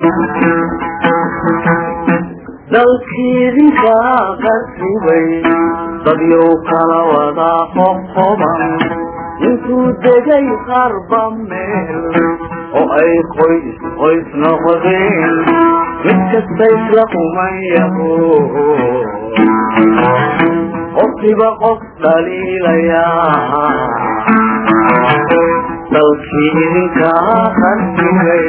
dalkiidinka qarribay dadyow kala wada qoqoban intuu degay qarba meel oo ay qoys qoys noqdeen mid kasta isla kuman yaho qofkiba qof dhaliilayaa dalkii idinka qarribay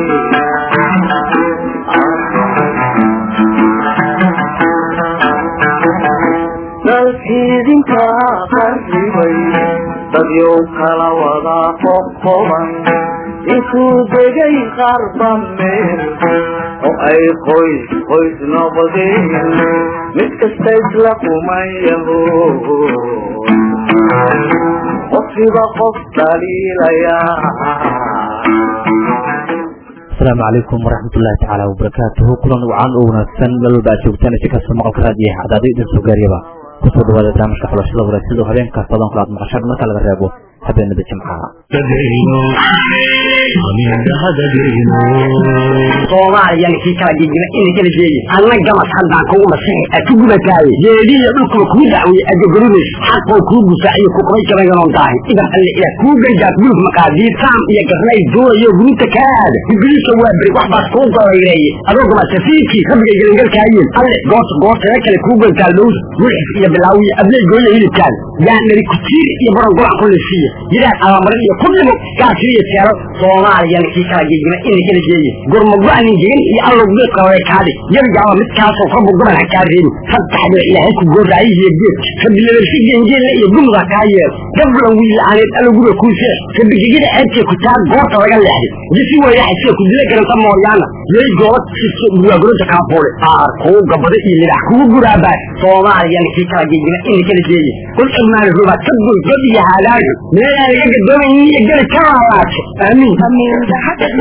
dalkiidinka qarribay dadyow kala wada qoqoban intuu degay qarba meel oo ay qoys qoys noqdeen mid kasta isla kuman yaho qofkiba qof dhaliilayaa asalaamu calaykum waraxmat ullahi tacaala wabarakaatuhu kulan wacan oo wanaagsan meel walba aad joogtaan si kasta maqalka raadiyaha cadaado idin soo gaariyaba kusoo dhawaada barnaamijka xulashada wanaagsidoo habeenkaas badan kula aad maqashaan marka laga reebo habeenada jimcaha soomaaliyan kii kala gegima ina kala jeeye anna gamas haddaan kugu masixi a ku gubataaye jeediya dhulkuba kuu dacweye adogoridays xaqoo kuu gusaaciyo kuqabay jaraganoon daahi idan alle ilaah kuu gargaas guluf maqaadiir saam iyo garnay doonayo gurubta kaa aada ibliisa waa beri wax baas kuu golayreeye adoo gama safiirkii rabbiga gelingalkaayeen alle goorta goortana kale kuu gantaal dhowr wulxif iyo bilaawiya abley gooya hilibkaan yaa nari kutiir iyo baran golac ku lisiiya yidhaad abamarin iyo ku dhimo gaasiyo teelo soomaaliyan kii kala gegima ina kala jeeye gurmago-anin gegin iyo allow geedqabay kaadhi yarjaaba midkaasoo rabbu goban ha kaa reebi sadtaxdira ilaahay ku gooraayihiyo geed rabilabarsi gengeella iyo gumda kaa yeel gablan wiilaaneed allo guriga kuu seex rabigegida ceebtee ku taa goorta laga leexday jisi weyraxasee ku dila garanta mooyaana yay goobad siso burwaaguranta kaafoole aar kuu gabada iyo lidax kugu guraabaa soomaaliyan kii kala gegima ina kala jeeye kul irmaani ruba ka goy god iyo haalaago meelaan laga gadoomaynin iyo geli ka laalaato aamiin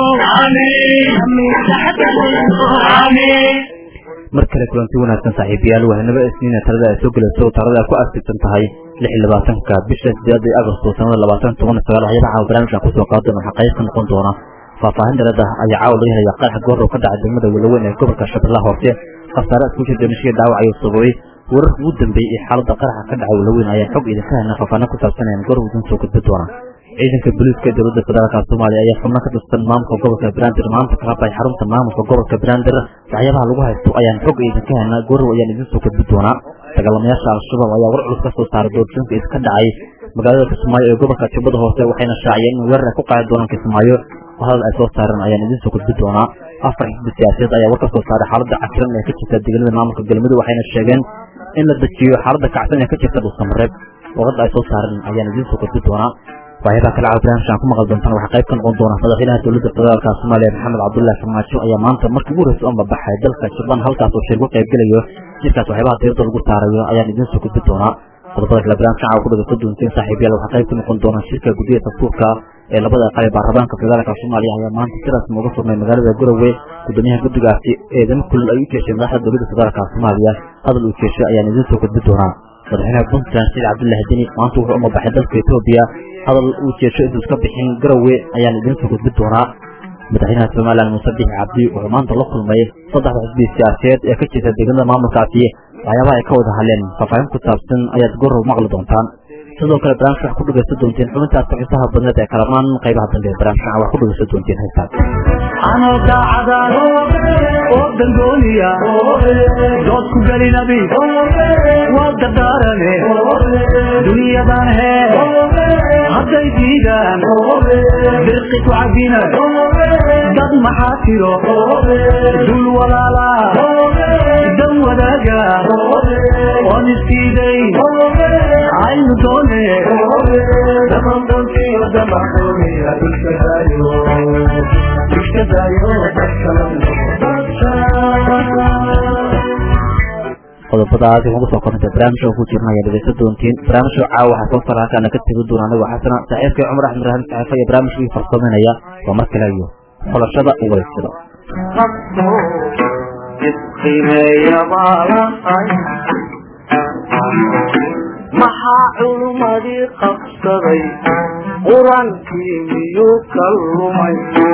mar kale kulanti wanaagsan saaxiibayaal wahanaba isniina talada ay soo gelayso talada ku aasibsan tahay lix iyo labaatanka bisha sideeda agosto sanada labaatan toban sagaal waxyaaba caawa barnaamijkan kusoo qaado waxaa qayb ka noqon doona faahfaahin dhalada ayaa caawa laga helaya qarax goor oo ka dhacay degmada welaweyn ee gobolka shabeellaha hoose khasaare isku jir dhimashiya dhaawac ayuu sababay wararka ugu dambeeyey ee xaaladda qaraxa ka dhacay welaweyn ayaa xog idinka helna faahfaahina ku saabsanayaan goor idin soo gudbi doona ciidanka booliiska ee dowladda federaalka soomaaliya ayaa xubno ka tirsan maamulka gobolka banaadir maanta ka qabay xarunta maamulka gobolka banaadir waxyaabaha lagu haysto ayaan xog idinka helnaa goorow ayaan idin soo gudbi doonaa dagaalamayaasha al-shabaab ayaa war culus ka soo saaray doorjoonka iska dhacay magaalada kismaayo ee gobolka jubbada hoose waxayna shaaciyeen in weerar ay ku qaadi doonaan kismaayo oo hadal ay soo saareen ayaan idin soo gudbi doonaa afar xisbi siyaasiyeed ayaa war ka soo saaray xaaladda cakiran ee ka jirta deegaanada maamulka galmudug waxayna sheegeen in la dejiyo xaaladda kacsan ee ka jirta dhulsamareeb warada ay soo saareen ayaan idin soo gudbi doonaa waxyaabaa kale caawa barnaamijkan ku maqal doontaan waxaa qayb ka noqon doona madaxweynaha dowladda federaalka soomaaliya maxamed cabdullaahi farmaajo ayaa maanta markii ugu horeysa uma baxay dalka jubban halkaas oo shir ku qayb gelayo shirkaas waxyaabaha diirada lagu saarayo ayaan idin soo gudbi doonaa qodobada kale barnaamijkan caawa ku dhageysan doonteen saaxiibayaal waxaa qayb ka noqon doona shirka guddiga dastuurka ee labada aqal ee baarlamaanka federaalka soomaaliya ayaa maanta si rasmi uga furmay magaalada garowe gudoomiyaha guddigaasi eedamo kulil ay u jeeshay madaxda dowladda federaalka soomaaliya hadal uu jeeshay ayaan idin soo gudbi doonaa madaxweynaha puntland said cabdullaahi deni maanta wuxuu uma baxay dalka etoobiya hadal uu jeesho intuu iska bixin garowe ayaan idin soo gudbi doonaa madaxweynaha somalilan muuse bixi cabdi wuxuu maanta la kulmay saddexda xisbi siyaasiyeed ee ka jirta deegaanada maamulkaasi waxyaabaha ay ka wada hadleen faahfaahin ku saabsan ayaad gorow maqli doontaan sidoo kale barnaamijka wax ku dhegeysan doonteen xubintaas xiisaha badneed ee kalamaan qaybaha dambe barnaamijka wax ku dhegeysan doonteen heestaas anoo daacadaan oo dangooniya dood ku gelinabi waa dardaarane duniyadan hee hadday diidaan birqi ku cabina dad maxaa tiro dul walaala dan wadaaga oon iskiiday aynu doone dhaqanqantiyo damaxumiya iskadaayo qodobadaas waxaan kusoo kornatay barnaamijka ku jirna ayaa dhegeysan doontiin barnaamijka caawa waxaa soo sara halkaana ka tegi doona anigoo xasana saaxiibkay cumar axmed rahan saxiifa iyo barnaamijkii farsameynaya waa mar kale iyo xulashada uwareysada maxaa culmadii qabsaday qurankii miyuu ka lumay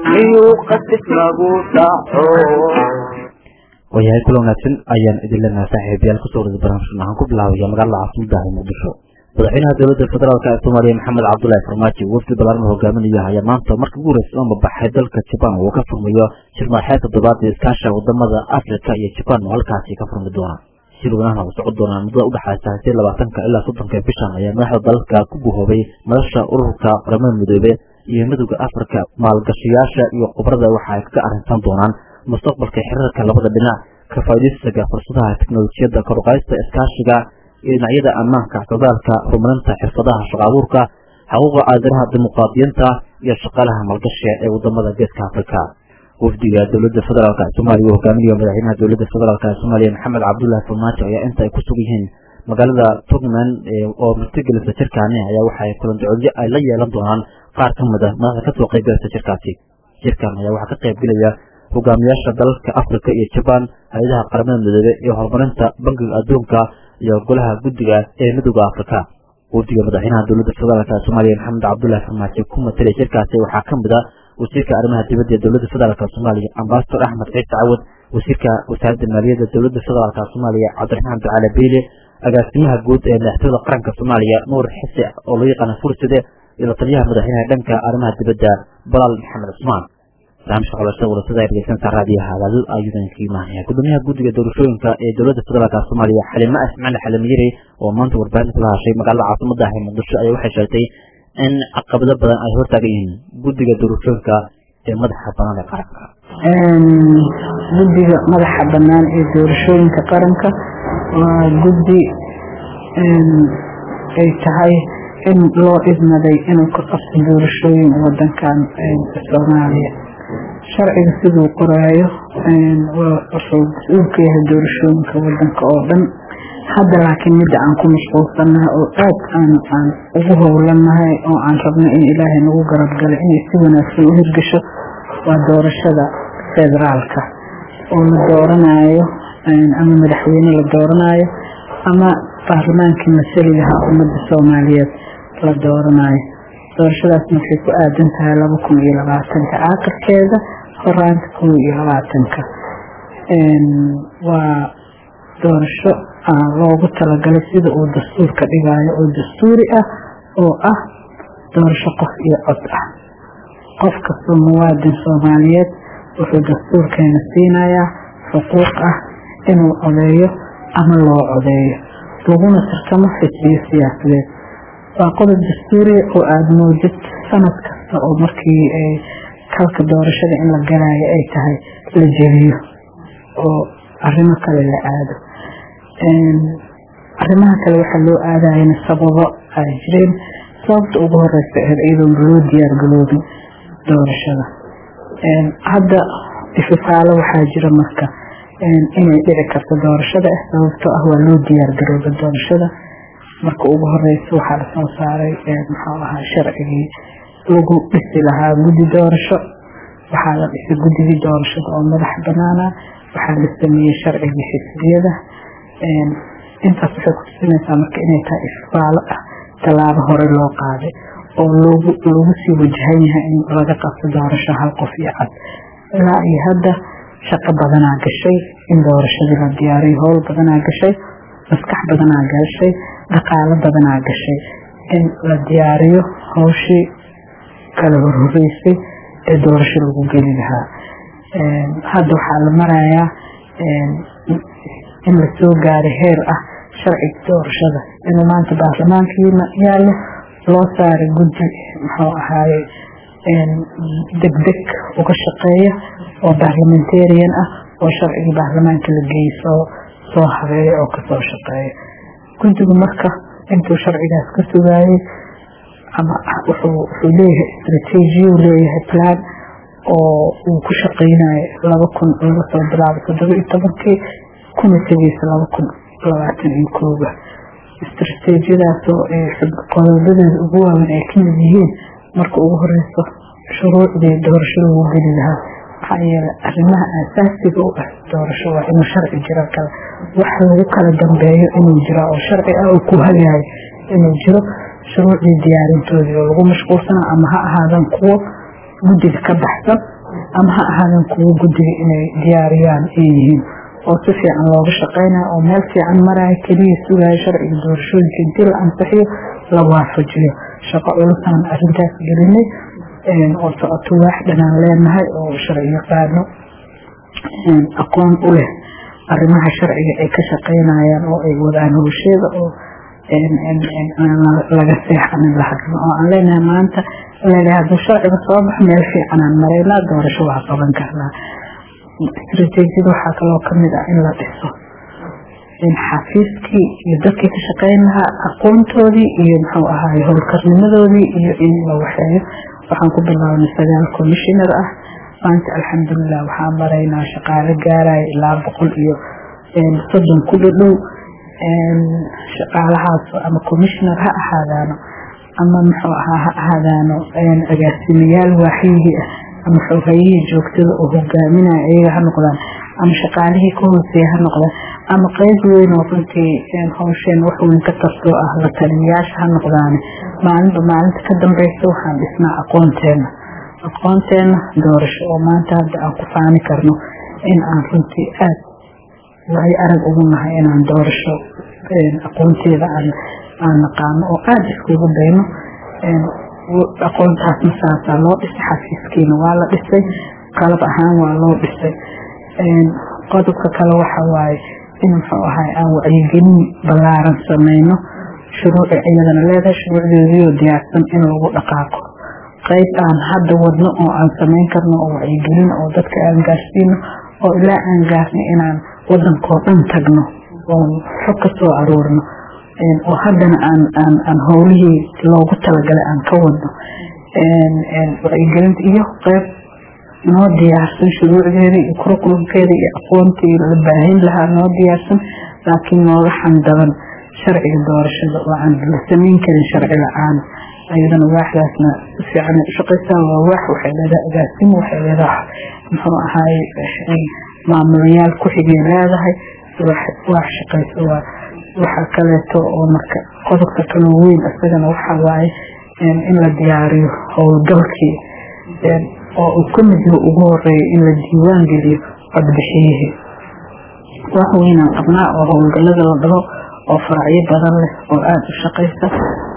miyuu qasis lagu dhaco waayahay kula wanaagsan ayaan idin leenahay saaxiibayaal kusoo warada barnaamijkan waxaan ku bilaabaya magaalada caasimada ah ee muqdisho madaxweynaha dowladda federaalk ee soomaaliya maxamed cabdullaahi farmaajo wafdi balaaran hogaaminaya ayaa maanta markii ugu horeysa oo mabaxay dalka jabaan uu ka furmayo shirmaaxeed toddobaad ee iskaasha wadamada afrika iyo jabaan oo halkaasi ka furmi doona shirwanahana uu socon doonaa muddada udhexaysa hadii labaatanka ilaa soddonka bishan ayaa madaxda dalalka ku buhoobay madasha ururka qaramada midoobe iyo midowda afrika maalgashayaasha iyo khubrada waxa ay kaga arrinsan doonaan mustaqbalka xiriirka labada dhinac ka faa'iidaysiga fursadaha teknolojiyadda koruqaysta iskaashiga iyo dhinacyada ammaanka socdaalka horumarinta xirfadaha shaqo abuurka xuquuqa aadanaha dimuqraadiyinta iyo shaqaalaha maalgashiga ee wadamada geeska afrika wafdiga dowladda federaalk ee soomaaliya uu hogaaminayo madaxweynaha dowladda federaalk ee soomaaliya maxamed cabdullaahi farmaajo ayaa inta ay ku sug yihiin magaalada tugman oo martigelisa jirkaani ayaa waxaay kulandacoodyo ay la yeelan doonaan qaar ka mid a madaxda kasoo qaybgalasa jirkaasi jirkan ayaa waxaa ka qaybgelaya hogaamiyaasha dalalka afrika iyo jabaan hay-adaha qaramada midoobe iyo horumarinta bangiga adduunka iyo golaha guddiga ee midooda afrika wafdiga madaxweynaha dowladda federaalk ee soomaaliya maxamed cabdullaahi farmaajo ku matalay jirkaasi waxaa ka mid a wasiirka arrimaha dibadda ee dowladda federaalk soomaaliya ambasador axmed ciise cawad wasiirka wasaaradda maaliyadda dowladda federaalk soomaaliya cabdiraxmaan ducaale beyle agaasimaha guud ee madaxtooyada qaranka soomaaliya nuur xise oo loo yaqaana furside iyo la taliyaha madaxweynaha dhanka arrimaha dibadda balaal maxamed cusmaan barnaamijka xulashada warasada ee dhegeysanka raadiyaha hadal ayuudan kaga imaanaya gudoomiyaha guddiga doorashooyinka ee dowladda federaalk soomaaliya xalime ismaciil xalimiyiri oo maanta warbaahinta kula hashay magaalada caasimada ah ee muqdisho ayaa waxay sheegtay in caqabado badan ay hortaagan yihiin guddiga doorashooyinka ee madaxa banaan ee qaranka guddiga madaxa banaan ee doorashooyinka qaranka waa guddi ay tahay in loo idmaday inuu ka qabto doorashooyin wadankan soomaaliya sharciga siduu qoraayo wuxuu mas-uul ka yahay doorashooyinka wadanka oo dhan hadda laakiin midda aan ku mashquulsannahay oo aad aan aan ugu howlanahay oo aan rabno in ilaahay nagu garabgalay inay si wanaagsan u hirgasho waa doorashada federaalka oo la dooranayo ama madaxweyne la dooranayo ama baarlamaankii masaligaha ummadda soomaaliyeed la dooranayo doorashadaasna waxay ku aadan tahay laba kun iyo labaatanka aakhirkeeda horaanta kun iyo labaatanka waa doorasho loogu talagalay sida uu dastuurka dhigaayo oo dastuuri ah oo ah doorasho qof iyo cod ah qof kastoo muwaadin soomaaliyeed wuxuu dastuurkeena siinayaa xuquuq ah inuu codeeyo ama loo codeeyo laguna tartamo xisbiyo siyaasadeed waa qodob dastuuriya oo aada moodid sanad kasta oo markii kalka doorashada in la galaayo ay tahay la jebiyo oo arrimo kale la aado arrimaha kale waxaa loo aadayana sababo ay jireen sababta ugu horeysa aheyd iyadoon loo diyaar galoobin doorashada hadda ififaalo waxaa jira marka inay dhici karto doorashada ah sababtoo ah waa loo diyaar garooba doorashada marka ugu horeysa waxaa lasoo saaray muxuu ahaa sharcigii lagu dhisi lahaa guddi doorasho waxaa la dhisay guddigii doorashada oo madax banaana waxaa la sameeyey sharcigii xisbiyada intaas waxay kutusinaysaa marka inay tahay ifaalo ah tallaabo hore loo qaaday oo loogu loogu sii wajahan yahay in laga qabto doorasho hal qof iyo cad ilaa iyo hadda shaqo badanaa gashay in doorashadii la diyaariyo howl badanaa gashay maskax badanaa gashay dhaqaalo badanaa gashay in la diyaariyo hawshii kala horhoreysay ee doorasho lagu geli lahaa hadda waxaa la marayaa in lasoo gaaray heer ah sharciga doorashada inuu maanta baarlamaankiina yaallo loo saaray guddi muxuu ahaaye degdeg uga shaqeeya oo baarlamentarian ah oo sharcigii baarlamaanka la geeyey soo soo habeeya oo kasoo shaqeeya guddigu marka intuu sharcigaas ka sugaayey ama wuxuu leeyahay istraatiijiya leeyahay plan oo uu ku shaqeynayo laba kun laga soo bilaabo toddoba iyo tobankii kuna tegeysa laba kun labaatan iyo kooba istraatiijiyadaasoo qodobadeeda ugu waaweyn ay kamid yihiin marka ugu horeyso shuruucdii doorasho lagu geli lahaa maxaa yeelay arrimaha aasaasiga u ah doorasho waa inuu sharci jiro kale wax lagu kala dambeeyo inuu jiro oo sharci ah uu ku hagayo inuu jiro shuruucdii diyaarintoodii oo lagu mashquulsana ama ha ahaadan kuwo guddiga ka baxsan ama ha ahaadeen kuwo guddiga inay diyaariyaan ay yihiin oo si fiican looga shaqeynaya oo meel fiican maraya keliya sugaya sharciga doorashooyinka intii la ansixiyo la waafajiyo shaqo culusaan arintaas gelinay oo socoto waax dhanaan leenahay oo sharci yaqaano aqoon u leh arrimaha sharciga ay ka shaqeynayaan oo ay wadaan howsheeda oo laga seexanin la hadlo oo aan leenahay maanta leenahay hadduu sharciga soo baxo meel fiicanaan maraynaa doorasho waa qaban karnaa istaraatiijiyada waxaa kaloo kamid ah in la dhiso xafiiskii iyo dadkii ka shaqeyn lahaa aqoontoodii iyo muxuu ahaay howlkarnimadoodii iyo in la waxeeyo waxaan ku bilaabnay sagaal commissioner ah maanta alxamdulilah waxaa maraynaa shaqaale gaaraya ilaa boqol iyo soddon ku dhadhow shaqaalahaas ama commissioner ha ahaadaano ama muxuu ahaa ha ahaadaano agaasimayaal waaxyihii ah ama xogayihii joogtada oo hogaaminaya iyaga ha noqdaan ama shaqaalihii ka hooseeya ha noqdaan ama qeyb weyn oo runtii hawsheen wax weyn ka tartoo ah la taliyayaasha ha noqdaane maalinba maalinta ka dambeysa waxaan dhisnaa aqoonteena aqoonteena doorasho oo maanta hadda aan ku faani karno in aan runtii aad waay arag ugu nahay inaan doorasho aqoonteeda aan naqaano oo aada iskugu dayno aqoontaasna saasaa loo dhisay xafiiskiina waa la dhisay qalab ahaan waa loo dhisay qodobka kale waxa waaye in muxuu ahay aan wacyigelin ballaaran sameyno shuruuci iyadana leedahay shuruucdeediioo diyaarsan in lagu dhaqaaqo qayb aan hadda wadno oo aan sameyn karno oo wacyigelin oo dadka aan gaarsiino oo ilaa aan gaarno inaan wadankoo dhan tagno oo xog ka soo aruurno oo haddana aan aan aan howlihii loogu talagalay aan ka wadno wacyigelinta iyo qayb noo diyaarsan shuruucdeeda iyo kurukulumkeeda iyo aqoontii la baahin lahaa noo diyaarsan laakiin nooga xandaban sharciga doorashada oo aan la samayn karin sharci la-aan ayadana waaxdaasna si fiican u shaqaysaa waa waax waxay leedahay agaasimo waxay leedahay muxuu ahaay maamulayaal ku-xigay leedahay waax shaqaysa waa waxa kaleeto oo marka qodobka kaloo weyn isagana waxaa waaye in la diyaariyo howlgalkii oo uu ka mid yaho ugu horeeya in la diiwaan geliyo codbixiyihii wax weynaan qabnaa oo howlgalada la dhaho oo faracyo badan leh oo aada u shaqaysa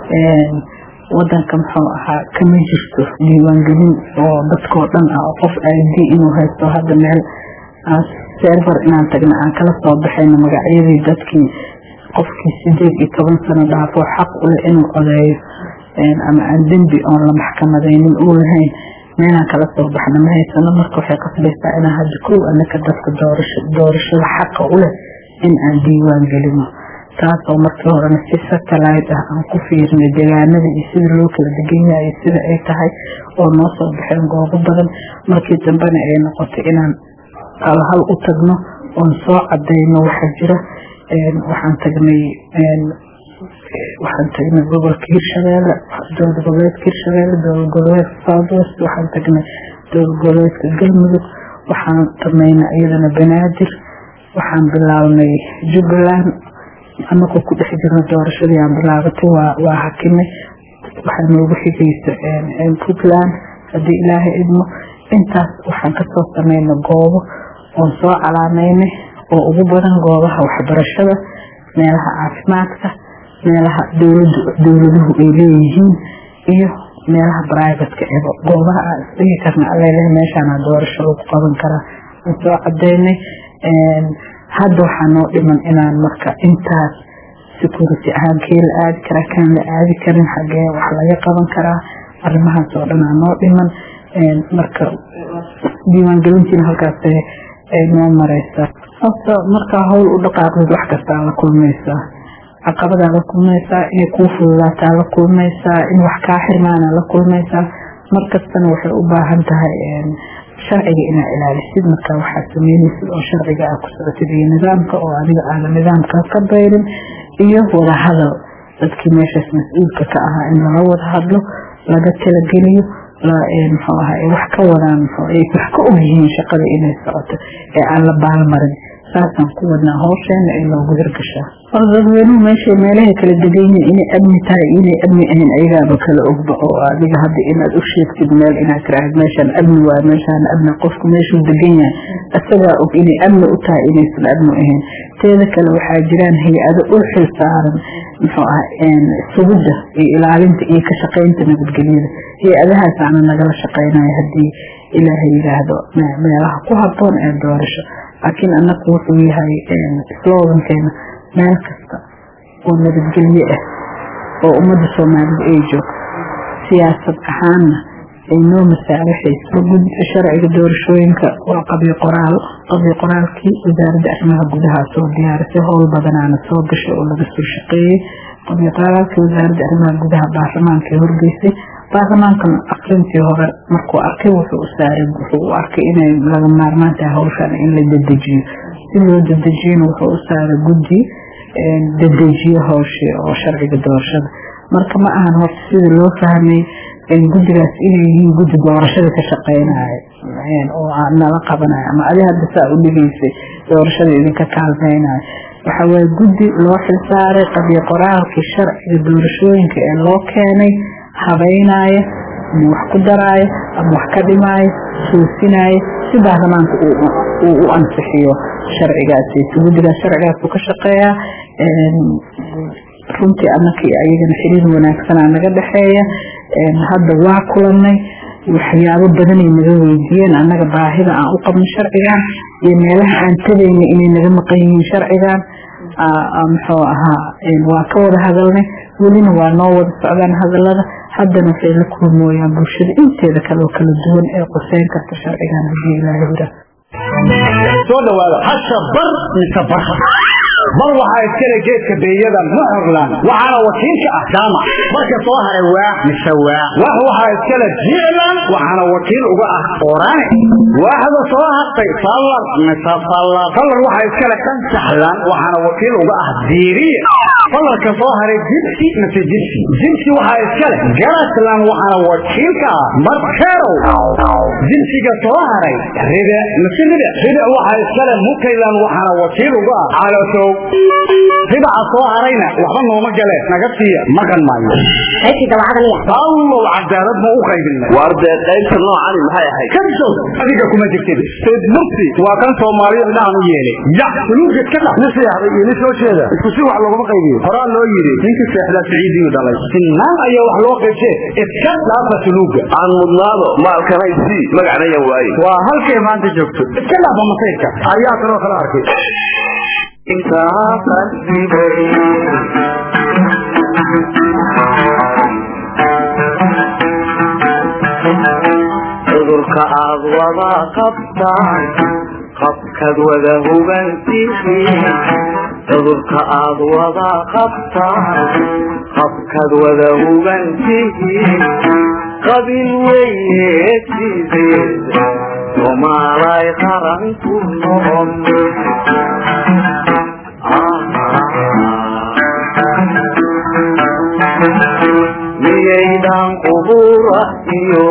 wadanka muxuu ahaa kama jirto diiwaangelin oo dadkoo dhan ah oo qof id inuu haysto hadda meel server inaan tagna aan kala soo baxayno magacyadii dadkii qofkii sideed iyo toban sano dhaafo xaq uleh inuu codeeyo ama aan dembi oon la maxkamadaynin uu lahayn meelaan kala soo baxna ma haysano marka waxay qasbaysaa inaan hadda kow anaka dadka doorashada xaqa u leh in aan diiwaan gelino taasoo markii horena si satellite ah aan ku fiirnay deegaanada iyo sida loo kala degan yahay sida ay tahay oo noo soo baxeen goobo badan markii dambena ay noqotay inaan alhal u tagno oon soo cadayno waxa jira waxaan tagnay waxaan tagnay gobolka hirshabeelle dowlad goboleedka hirshabeelle dowlad goboleedka southwest waxaan tagnay dowlad goboleedka galmudug waxaan samaynay iyadana banaadir waxaan bilaabnay jubbaland anagoo ku dhex jirna doorashadii aan bilaabatay waa waa hakinay waxaa noogu xigaysa puntland haddii ilaahay idmo intaas waxaan kasoo sameynay goobo oon soo calaameynay oo ugu badan goobaha waxbarashada meelaha caafimaadka meelaha dowladu dowladuhu ay leeyihiin iyo meelaha brivatka ebo goobaha aan isdhigi karna alele meeshaana doorasho lagu qaban karaa aan soo cadeynay hadda waxaa noo dhiman inaan marka intaas security ahaan kee la aadi karaa kaan la aadi karin xagee wax laga qaban karaa arrimahaas oo dhan aa noo dhiman marka diiwaangelintiina halkaas ay noo mareysaa horta markaa howl u dhaqaaqdid wax kastaa la kulmaysaa caqabadaa la kulmaysaa inay kuu fududaataa la kulmaysaa in wax kaa xirmaana la kulmaysaa markastana waxay u baahan tahay sharciga inaa ilaalisid marka waxaa sameynaysid oo sharciga aa ku socotid iyo nidaamka oo adiga aada nidaamka ka bayrin iyo wada hadal dadkii meeshaas mas-uulka ka ahaa in lala wada hadlo laga talageliyo muxuu ahaa wax ka wadaan wax ka og yihiin shaqada inay socoto ee aan la baalmarin saasaan ku wadnaa hawsheena ay loogu hirgashaa hor dadweynuhu meeshay meelahay kala degan yihiin inay amni tahay inay amni ahayn ayagaaba kala ogba oo adiga hadda inaad u sheegtid meel inaad tiraahd meeshaan amni waayo meeshaan amni qofku meeshuu degan yahay isagaa og inay amni u tahay inaysan amni ahayn teeda kale waxaa jiraan hay-ado u xil saaran muxuu ah sugidda iyo ilaalinta iyo ka shaqaynta nabadgelyada hay-adahaasaana nagala shaqaynayo haddii ilaahay yidhaahdo meelaha ku haboon ee doorasho laakiin annaku wuxuu yahay slogankeena meel kasta oo nabadgelye ah oo ummadda soomaalida ay joogto siyaasad ahaanna ay noo masaalaxayso sharciga doorashooyinka waa qabyo qoraal qabyo qoraalkii wasaaradda arrimaha gudaha soo diyaarisay howl badanaana soo gashay oo laga soo shaqeeyey qabyo qoraalkii wasaaradda arrimaha gudaha baarlamaanka horgeysay baarlamaankana akrintii hore markuu arkay wuxuu u saaray wuxuu u arkay inay laga maarmaan tahay hawshan in la dedejiyo si loo dedejiyona wuxuu u saaray guddi dedejiyo hawshii oo sharciga doorashada marka ma ahan horta sida loo fahmay guddigaas inay yihiin guddi doorashada ka shaqeynayo oo nala qabanayo ama adi hadda saa u dhigaysay doorashada idinka kaalmeynayo waxa waaye guddi loo xilsaaray qabyo qoraalkii sharciga doorashooyinka ee loo keenay habeynaayo ama wax ku daraayo ama wax ka dhimaayo toosinaayo si baarlamaanka uu u ansixiyo sharcigaasi guddigaas sharcigaas uu ka shaqeeyaa runtii annaka ayagana xiriir wanaagsanaa naga dhexeeya hadda waa kulanay waxyaabo badanay naga weydiiyeen annaga baahida aan u qabno sharcigan iyo meelaha aan tagayna inay naga maqan yihiin sharcigan muxuu ahaa waa ka wada hadalnay welina waa noo wada socdaan hadalada haddana waxay la kulmooyaan bulshada inteeda kale oo kala duwan ee quseyn karta sharcigan hadii ilaahay yidhaah soo dhawaada hasha bar mise bar bal waxaa iskale geedka beeyada muxurlan waxaana wakiilka ah jaamac marka soo haray waa mise waa wax waxaa iskale jiclan waxaana wakiil uga ah orane waaxda soo hartay fallar mise fallar fallar waxaa iskale kansaxlan waxaana wakiil uga ah diiriye fallarka soo haray jibsi mise jibsi jibsi waxaa iskale garaslan waxaana wakiilka ah markerow jibsiga soo haray ribe mise ribe ribe waxaa iskale mukaylan waxaana wakiil uga ah calosow ribaca soo harayna waxba nooma gale naga siiya maqan maayo allow cadaalad ma u qaybina waar dee qaybta noocani maxay ahayd kabsow adiga kuma jirtid sayd mursi waa kan soomaaliya indhahan u yeelay ya suluugad ka dhax nin seexday iyo nin soo jeeda isku si wax looguma qaybiyo horaa loo yidhi ninkii seexdaa siciidiyu dhalay sinaan ayaa wax loo qaybsee iska dhaafa suluuga aan mudnaado maalkanay sii magacnayan waaye waa halkay maanta joogto iska dhaafa masayrka ayaa kaloo kala arkay intaa qasibay cudurka aad wada qabtaan qabkaad wada hubantihiin cudurka aad wada qabtaan qabkaad wada hubantihiin qabil weye sideed somaalay qaran ku noqon miyaydan qubura iyo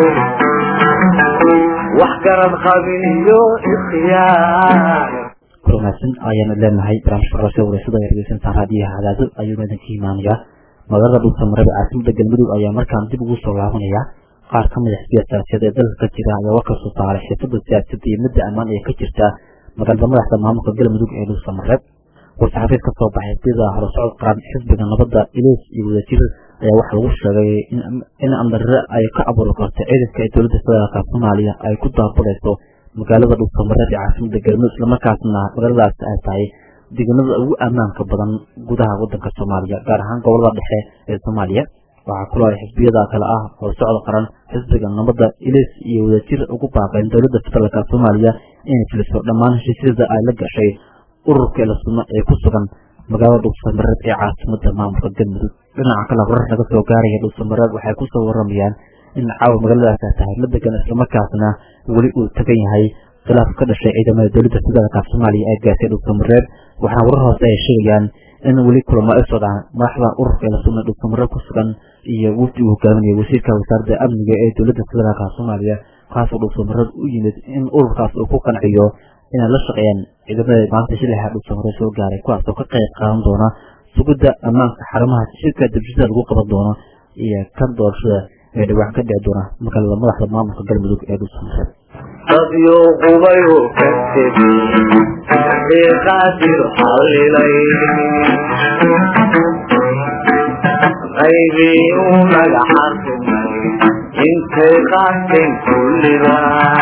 wax garad qabin iyo ikhyaar wanaagsan ayaanu leenahay barnaamijka qorasho wareysada ee dhegeysantaa raadiyaha cadaado ayuuna idinka imaanayaa magaalada dhulsamarada caasimada galmudug ayaa markaan dib ugu soo laabanaya qaar ka mid a xisbiya siyaasadeed ee dalka ka jira ayaa warka soo saaray xiisada siyaasadda iyo midda ammaan ee ka jirta magaalada madaxda maamulka galmudug ee dhulsamareed war-saxaafiid ka soo baxay xisbiyada horusocod qaran xisbiga nabadda ileys iyo wadajir ayaa waxaa lagu sheegay in amdarre ay ka abuuri karto ciidanka ee dowladda federaalka soomaaliya ay ku daabulayso magaalada dhulsamareed ee caasimada galmudug islamarkaasna magaaladaas ay tahay deegaanada ugu ammaanka badan gudaha wadanka soomaaliya gaar ahaan gobolada dhexe ee soomaaliya waxaa kuloo ay xisbiyada kale ah horusocod qaran xisbiga nabadda ileys iyo wadajir ugu baaqeen dowladda federaalka soomaaliya inay filiso dhammaan heshiisyada ay la gashay ururka eelasunno ee ku sugan magaalada dhulsamareed ee caasimada maamulka galmudug dhinaca kale warar naga soo gaaraya dhulsamareed waxay kusoo waramayaan in caawa magaaladaas ay tahay la degan islamarkaasna weli uu tagan yahay khilaaf ka dhashay ciidamada dowladda federaalka soomaaliya ee gaasay dhulsamareed waxaana warar hoose ay sheegayaan in weli kulamo ay socdaan madaxda ururka eelasunno dhulsamareed ku sugan iyo wafdi uu hogaaminaya wasiirka wasaaradda amniga ee dowladda federaalka soomaaliya kaasoo dhulsamareed u yimid in ururkaas uu ku qanciyo inay la shaqeeyaan ciidamada maanta shilixaa dhulka hore soo gaaray kuwaas oo ka qayb qaadan doona sugidda ammaanka xarumaha shirka dibshada lagu qaban doono iyo kan doorashada ee dhawaan ka dhici doona magaalada madaxda maamulka galmudug ee dhulsamareeb dadyo qubayu ka tegi ee qaadir xallilay qaybii uu naga xarrimay intay qaateen kulliba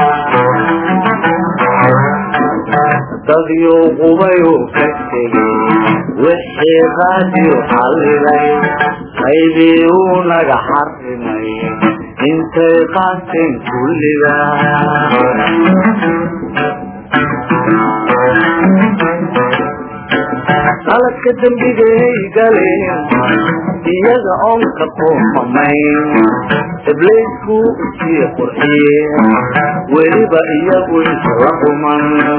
dadyo qubayu ka tegi wixii qaadir xallilay qaybii uu naga xarrimay intay qaateen kulliba qaladka dembigay galeen iyaga oon ka qoomamayn ibliisku usii qurxiyeen weliba iyagu isla quman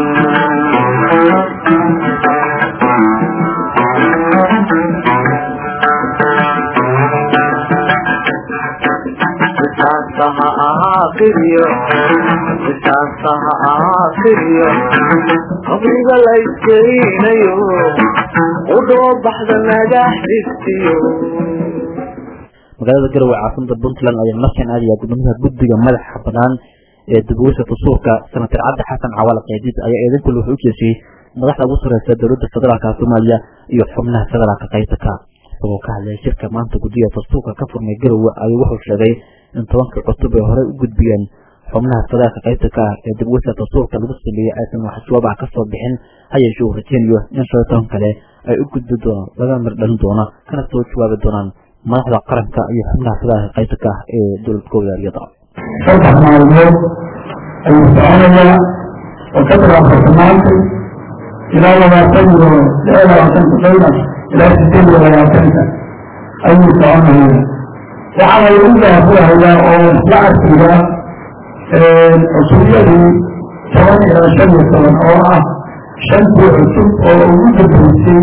qisaasta ha aakiriyo qisaasta ha aakiriyo qabriga layskelinayo udhoo baxda nagax dhigtiyo magaalada garowe caasimada puntland ayaa markan aadaya gudoomiyaha guddiga madaxa banaan ee dibweysa dastuurka senatar cabdi xasan cawaale qeydiid ayaa eedankul wuxuu u jeesiyey madaxda ugu sareysa dowladda federaalka soomaaliya iyo xubnaha federaalka qaybta ka isagoo ka hadlaya shirka maanta guddiga dastuurka ka furmay garowe ayuu wuxuu sheegay in tobankii cutub ay horey u gudbiyeen xubnaha federaalka qaybta ka ah ee dibweysa dastuurka lagu sameeyey aysan wax jawaab ah kasoo bixin ha yeeshee uu rajeynayo in shan iyo toban kale ay u gudbi doonaan laga mir dhalin doona kana soo jawaabi doonaan madaxda qaranka iyo xubnaha federaalka qaybta ka ah ee dowlad goboleedyada saddex maalmood ayuu soconayaa oo ka bilaabata maanta ilaa labaatan iyo lix iyo labaatanka dayna ilaa sideed iyo labaatanka ayuu soconaya waxaa lagu daafurahayaa oo isla arkiga cusubyadii toban ilaa shan iyo toban oo ah shantii cusub oo ugu dambeysay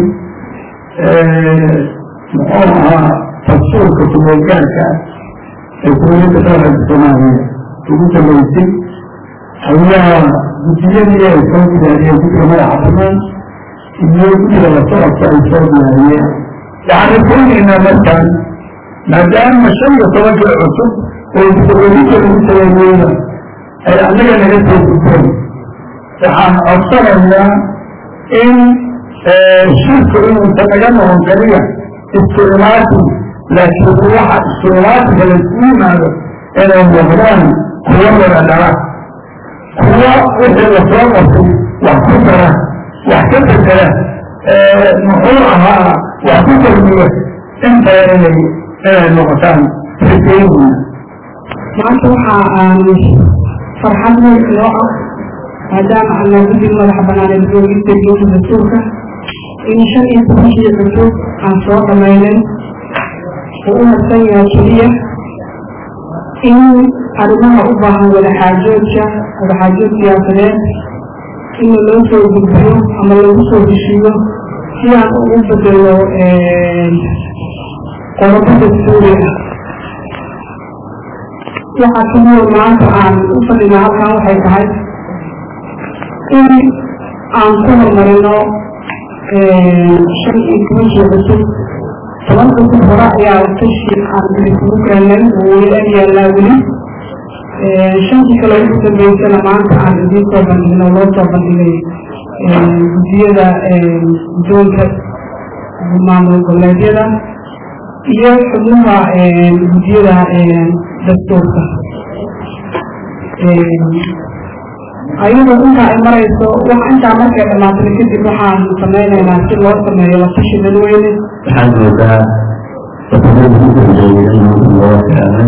muxuu ahaa dastuurka kumeelgaarka ah ee dowladda federaalka soomaaliya ugu dambeysay ayaa guddiyadii ay soo diyaariyeen guddiga madaxa banaan iyo guddiga la socodka ay soo diyaariyeen waxaan rajaynaynaa markaan maadaama shan iyo tobankii cusub oo dowladda lagu sameeyeyna ay annaga naga soo gudbeen waxaan codsanaynaa in shirku inuusan naga noqon kaliya isticmaati laakiin waxa isticmaatiga laisku yimaado inay noqdaan kuwo wada dhala kuwo wixii lasoo qabtay wax ku dara wax ka bedela muxuu ahaa wax ku darmiya intaa inay inay noqotaan rajayna maanta waxa aan farxad weyn inoo ah maadaama aan guddiga madaxa banaan ee dowladda dowladda dastuurka in shan iyo tobankii cusub aan soo dhamaynay oo u harsan yahay keliya in arrimaha u baahan wadaxaajoodka wadaxaajood siyaasadeed in loo soo gudbiyo ama lagu soo heshiiyo si aan ugu bedelo qodobo dastuuri ah waxaa keliya maanta aan u fadhina halkan waxay tahay in aan ku horumarino shan iyo tobankii cusub toban cusub hore ayaa tashi aan isugu keenay oo weli ag yaallaa weli shantii kale ugu dambeysana maanta aan idiin soo bandhigno loo soo bandhigay guddiyada guddoonka maamul goboleedyada iyo xubnaha guddiyada dastuurka ayadoo intaa ay marayso wax intaa markay dhamaatay kadib waxaan samaynaynaa si loo sameeyo la tashi dadweyne waxaad moodaa wadanada ugu dambeeyay in maanta loo keenay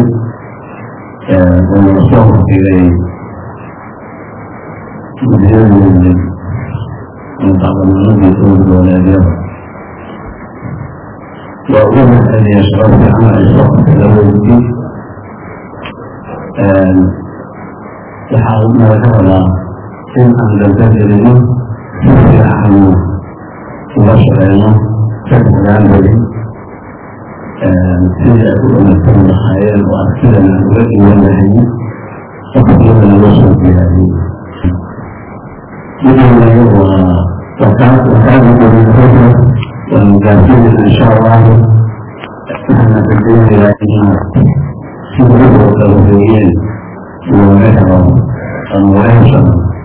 oo soo hordhigay guddiyadii mutacalimiinadii dowlad goboleedyada waa ugu mahceliya shaqo fiican ay soo qabtay labadoodii waxaa naga rabaa in aan daldagelino si fiican uga shaqeyno saddexdaan beri sidii ay u dhamaysan lahaayeen oo arkidan aan uga dhiwanahay waqtiyada laga soo diyaariyey midowaayo waa wakaad wakaada dowladooda waa mugaasiina insha allahu waxaana rajaynayaa inaad sida u kala horeeyeen looga helo amwaasha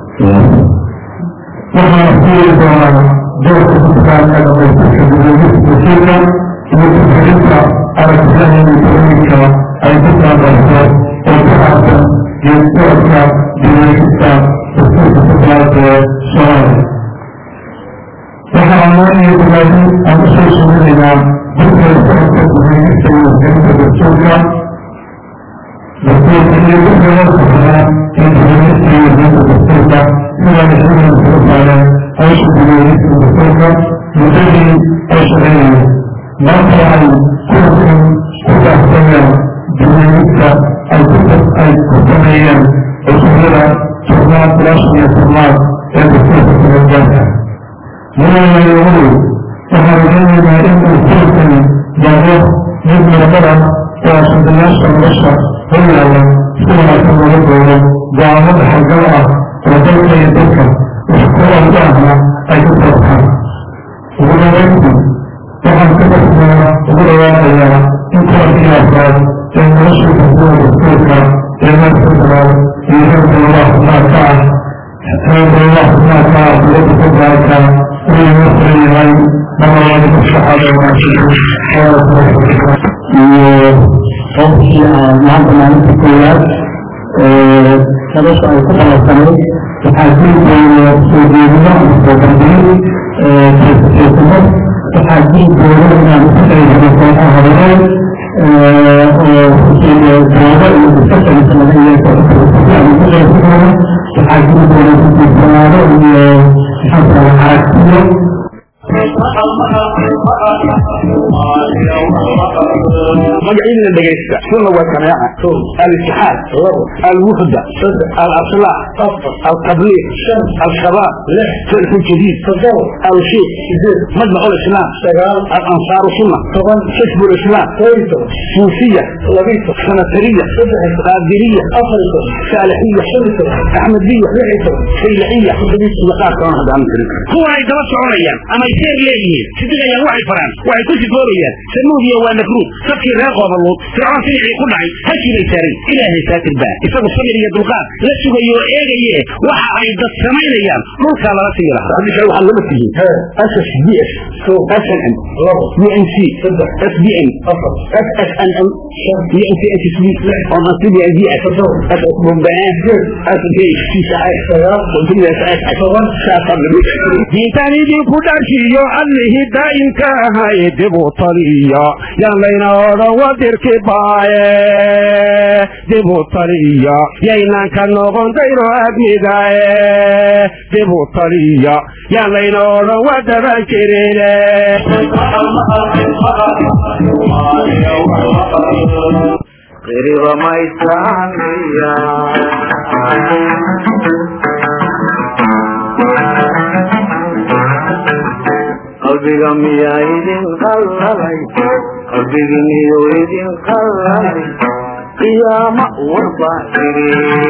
waxaa fiiri doonaa doorka kutubkaanka dhamaystirka gudoomiska iyo kuxirinta aragtiyaha elektroonika ay ku taabarto oo ku saabsan geeddoorka duleegista dastuurka kutubkaanka ee soomaaliya waxaa amaanaya dulaadi aan usoo suulinaynaa guddiga socodka duleegista iyo gelinta dastuurka dastuurka iyo guddiga saxaa ee duleegista iyo gelinta dastuurka sida mashruuca kula saaran hawsha duleegista dastuurka muddadii ay shaqeynayeen maanta waxay kulankan ku saabsanayaan duleegista ay ku ay ku sameeyeen cusubyada tobnaad bilaashan iyo tobnaad ee dastuurka kulangaarka mudanayagu waxaa rajaynaynaa in uu kulankan yaado mid muradada oo ashadayaasha nolosha hor yaalla si wanaagsan looga doodo go-aamo dhaxalgal ah oo dalka iyo dadka wax ku ordo ahna ay ku soo baxaan ugu dhawayntii waxaan ka basnaa ugu dhawaaqayaa in kulankii afraad ee nolosha xukuuda dastuurka ee markasalaad iyo reerka allah xubnaadka ah reerka allah xubnaadka ah dowladda federaalka inuu noo furan yahay marlabaad ku shaqaada wanaagsan iyo qofkii aan maanta maalinta koowaad nolosha ay ku dhalasanayd waxaa jiri doona soo jeedino soo bandhigin jeesimo waxaa jiri doona inaan ku qaybino kooxaha horeed oo doodo iyo discussions laga yeesho aan ku qaybi doono waxaa jiri doona kudiisanaado iyo maxaa aragtiyo magaciidina dhegaysta sunna waa jamaaca al-itixaad alwuxda al-aslaax altabliiq al-shabaab فرق جديد الشيخ مجمع الإسلام الأنصار السنة حزب الإسلام صوفية سنترية قادرية صالحية أحمدية شيلعية لقاء كمان هذا عن هو هاي دوا سعودية أما يصير ليه سيدنا يا واحد فران واحد كل فوريا سموه يا ونكرو فكر راقة بالله فرعون سنع يقول عي هكي ليساري إلهي ساتر باه يسابه الصبر يا دلقاء لا سوى يو إيغي وحا عيد السمين أيام ملك على رأسي لها هذه شيء وحا لما تجي أسس بي اس اس ان ام بي ان سي اس بي ان اس اس ان ام بي ان سي اس بي on a city idea as as bombaan as a gay si saay continue as as diintanidii ku dharshiyo allihii daa'imka ahay dib u taliya yaan layna odhan wadirki baaye dib u taliya yaynan ka noqon dayro admigaye dib u taliya yaan layna odhan wadaban jirine qiriba maysaanaya qalbiga miyaa idin qallalay qalbigi miyuu idin qallalay qiyaama warba iri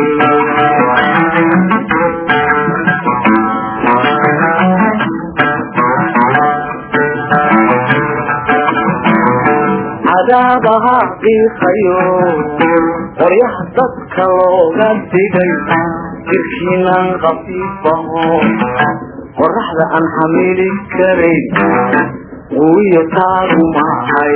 cadaabaha qiiqayo qoryaha dadka looga digay jirkiinan khafiifaho qoraxda aan xamili karayn wiyo taagu mahay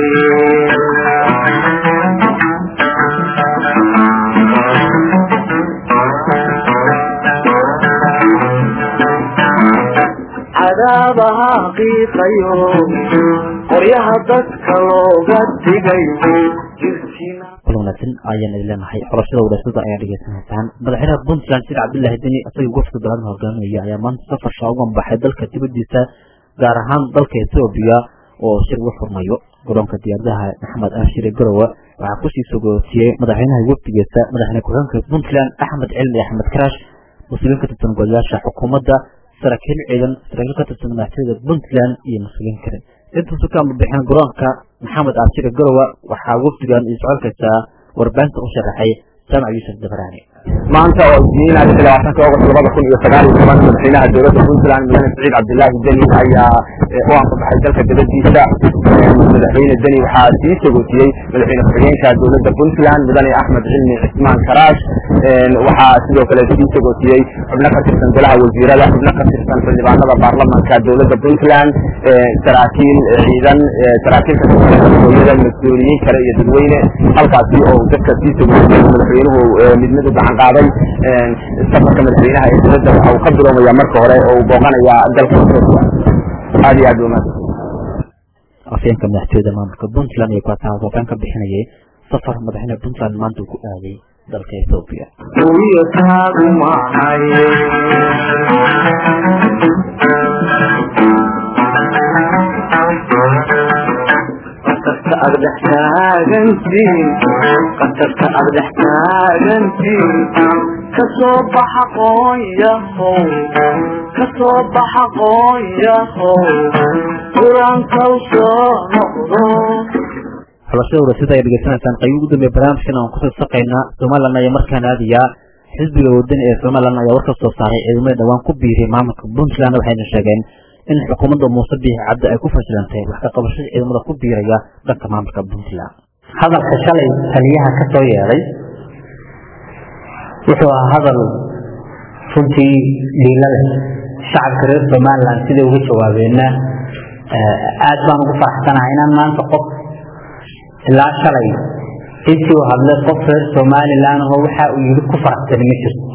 cadaabaha qiiqayo qoryaha dadka looga digay jirkiina kula wanaagsan ayaan idin leenahay xorashada wadhashada ayaa dhegeysanaysaan madaxweynaha puntland sheekh cabdullaahi deni isaga gofka daladan hogaaminaya ayaa maanta safar shaagan baxay dalka dibadiisa gaar ahaan dalka etoobiya oo shir uga furmayo garoonka diyaaradaha maxamed ashire garowe waxaa kusii sogootiyey madaxweynaha wafdigiisa madaxweyne ku-xigeenka puntland axmed cilmi axmed karaash mas-uuliyiin ka tirsan golayaasha xukuumadda saraakiil ciidan saraakiil ka tirsan madaxtooyada puntland iyo mas-uuliyiin kale intuusu ka ambabixin garoonka maxamed ashire garowe waxaa wafdigan iyo socodkaysa warbaahinta u sharaxay jaamac yuusuf dabaraani maanta oo isniin ah labaatanka august labada kun iyo sagaal iyo toban madaxweynaha dowladda puntland mudane siciid cabdilaahi deni ayaa u anfabaxay dalka dibadiisa madaxweyne deni waxaa sii sagootiyey madaxweyne ku-xigeenka dowladda puntland mudane axmed cilmi cismaan karaash waxaa sidoo kale sii sagootiyey xubno ka tirsan golaha wasiirada xubno ka tirsan xildhibaanada baarlamanka dowladda puntland saraakiil ciidan saraakiil ka tirsan hooyada mas-uuliyiin kale iyo dadweyne halkaasi oo dadka sii sagootiyey madaxweynuhu mid mid u gacan qaaday safarka madaxweynaha ee dowladda waxa uu ka biloomaya marka hore oo uu booqanaya dalka etoobiya aad iyo aad u mahadsan afyeenka madaxtooyada maamulka puntland iyo kuwaataha hoogaan ka bixinayay safar madaxweyne puntland maanta uu ku aaday dalka etoobiya hubiyo taagu mahay qatarta aad dhex taagantiin qatarta aad dhex taagantiin kasoo baxa qoonyahow kasoo baxa qoonyahow qur-aankaw soo noqdo xulashada warasada ay dhegeysanaysaan qayb ugu dambeeya barnaamijkan aan kusoo saqaynaa somalilan ayaa markaan aadayaa xisbiga wadani ee somalilan ayaa war ka soo saaray ciidamada dhowaan ku biiriyay maamulka puntland waxayna sheegeen in xukuumadda muuse biixi cabdi ay ku fashilantay wax ka qabashada ciidamada ku biiraya dhanka maamulka puntland hadalka shalay taliyaha ka soo yeedhay wuxuu ahaa hadal runtii dhiilo leh shacabka reer somaliland siday uga jawaabeenna aad baan ugu faraxsanahay inaan maanta qof ilaa shalay intii uu hadlay qof reer somaliland ahoo waxa uu yidhi ku faraxsani ma jirto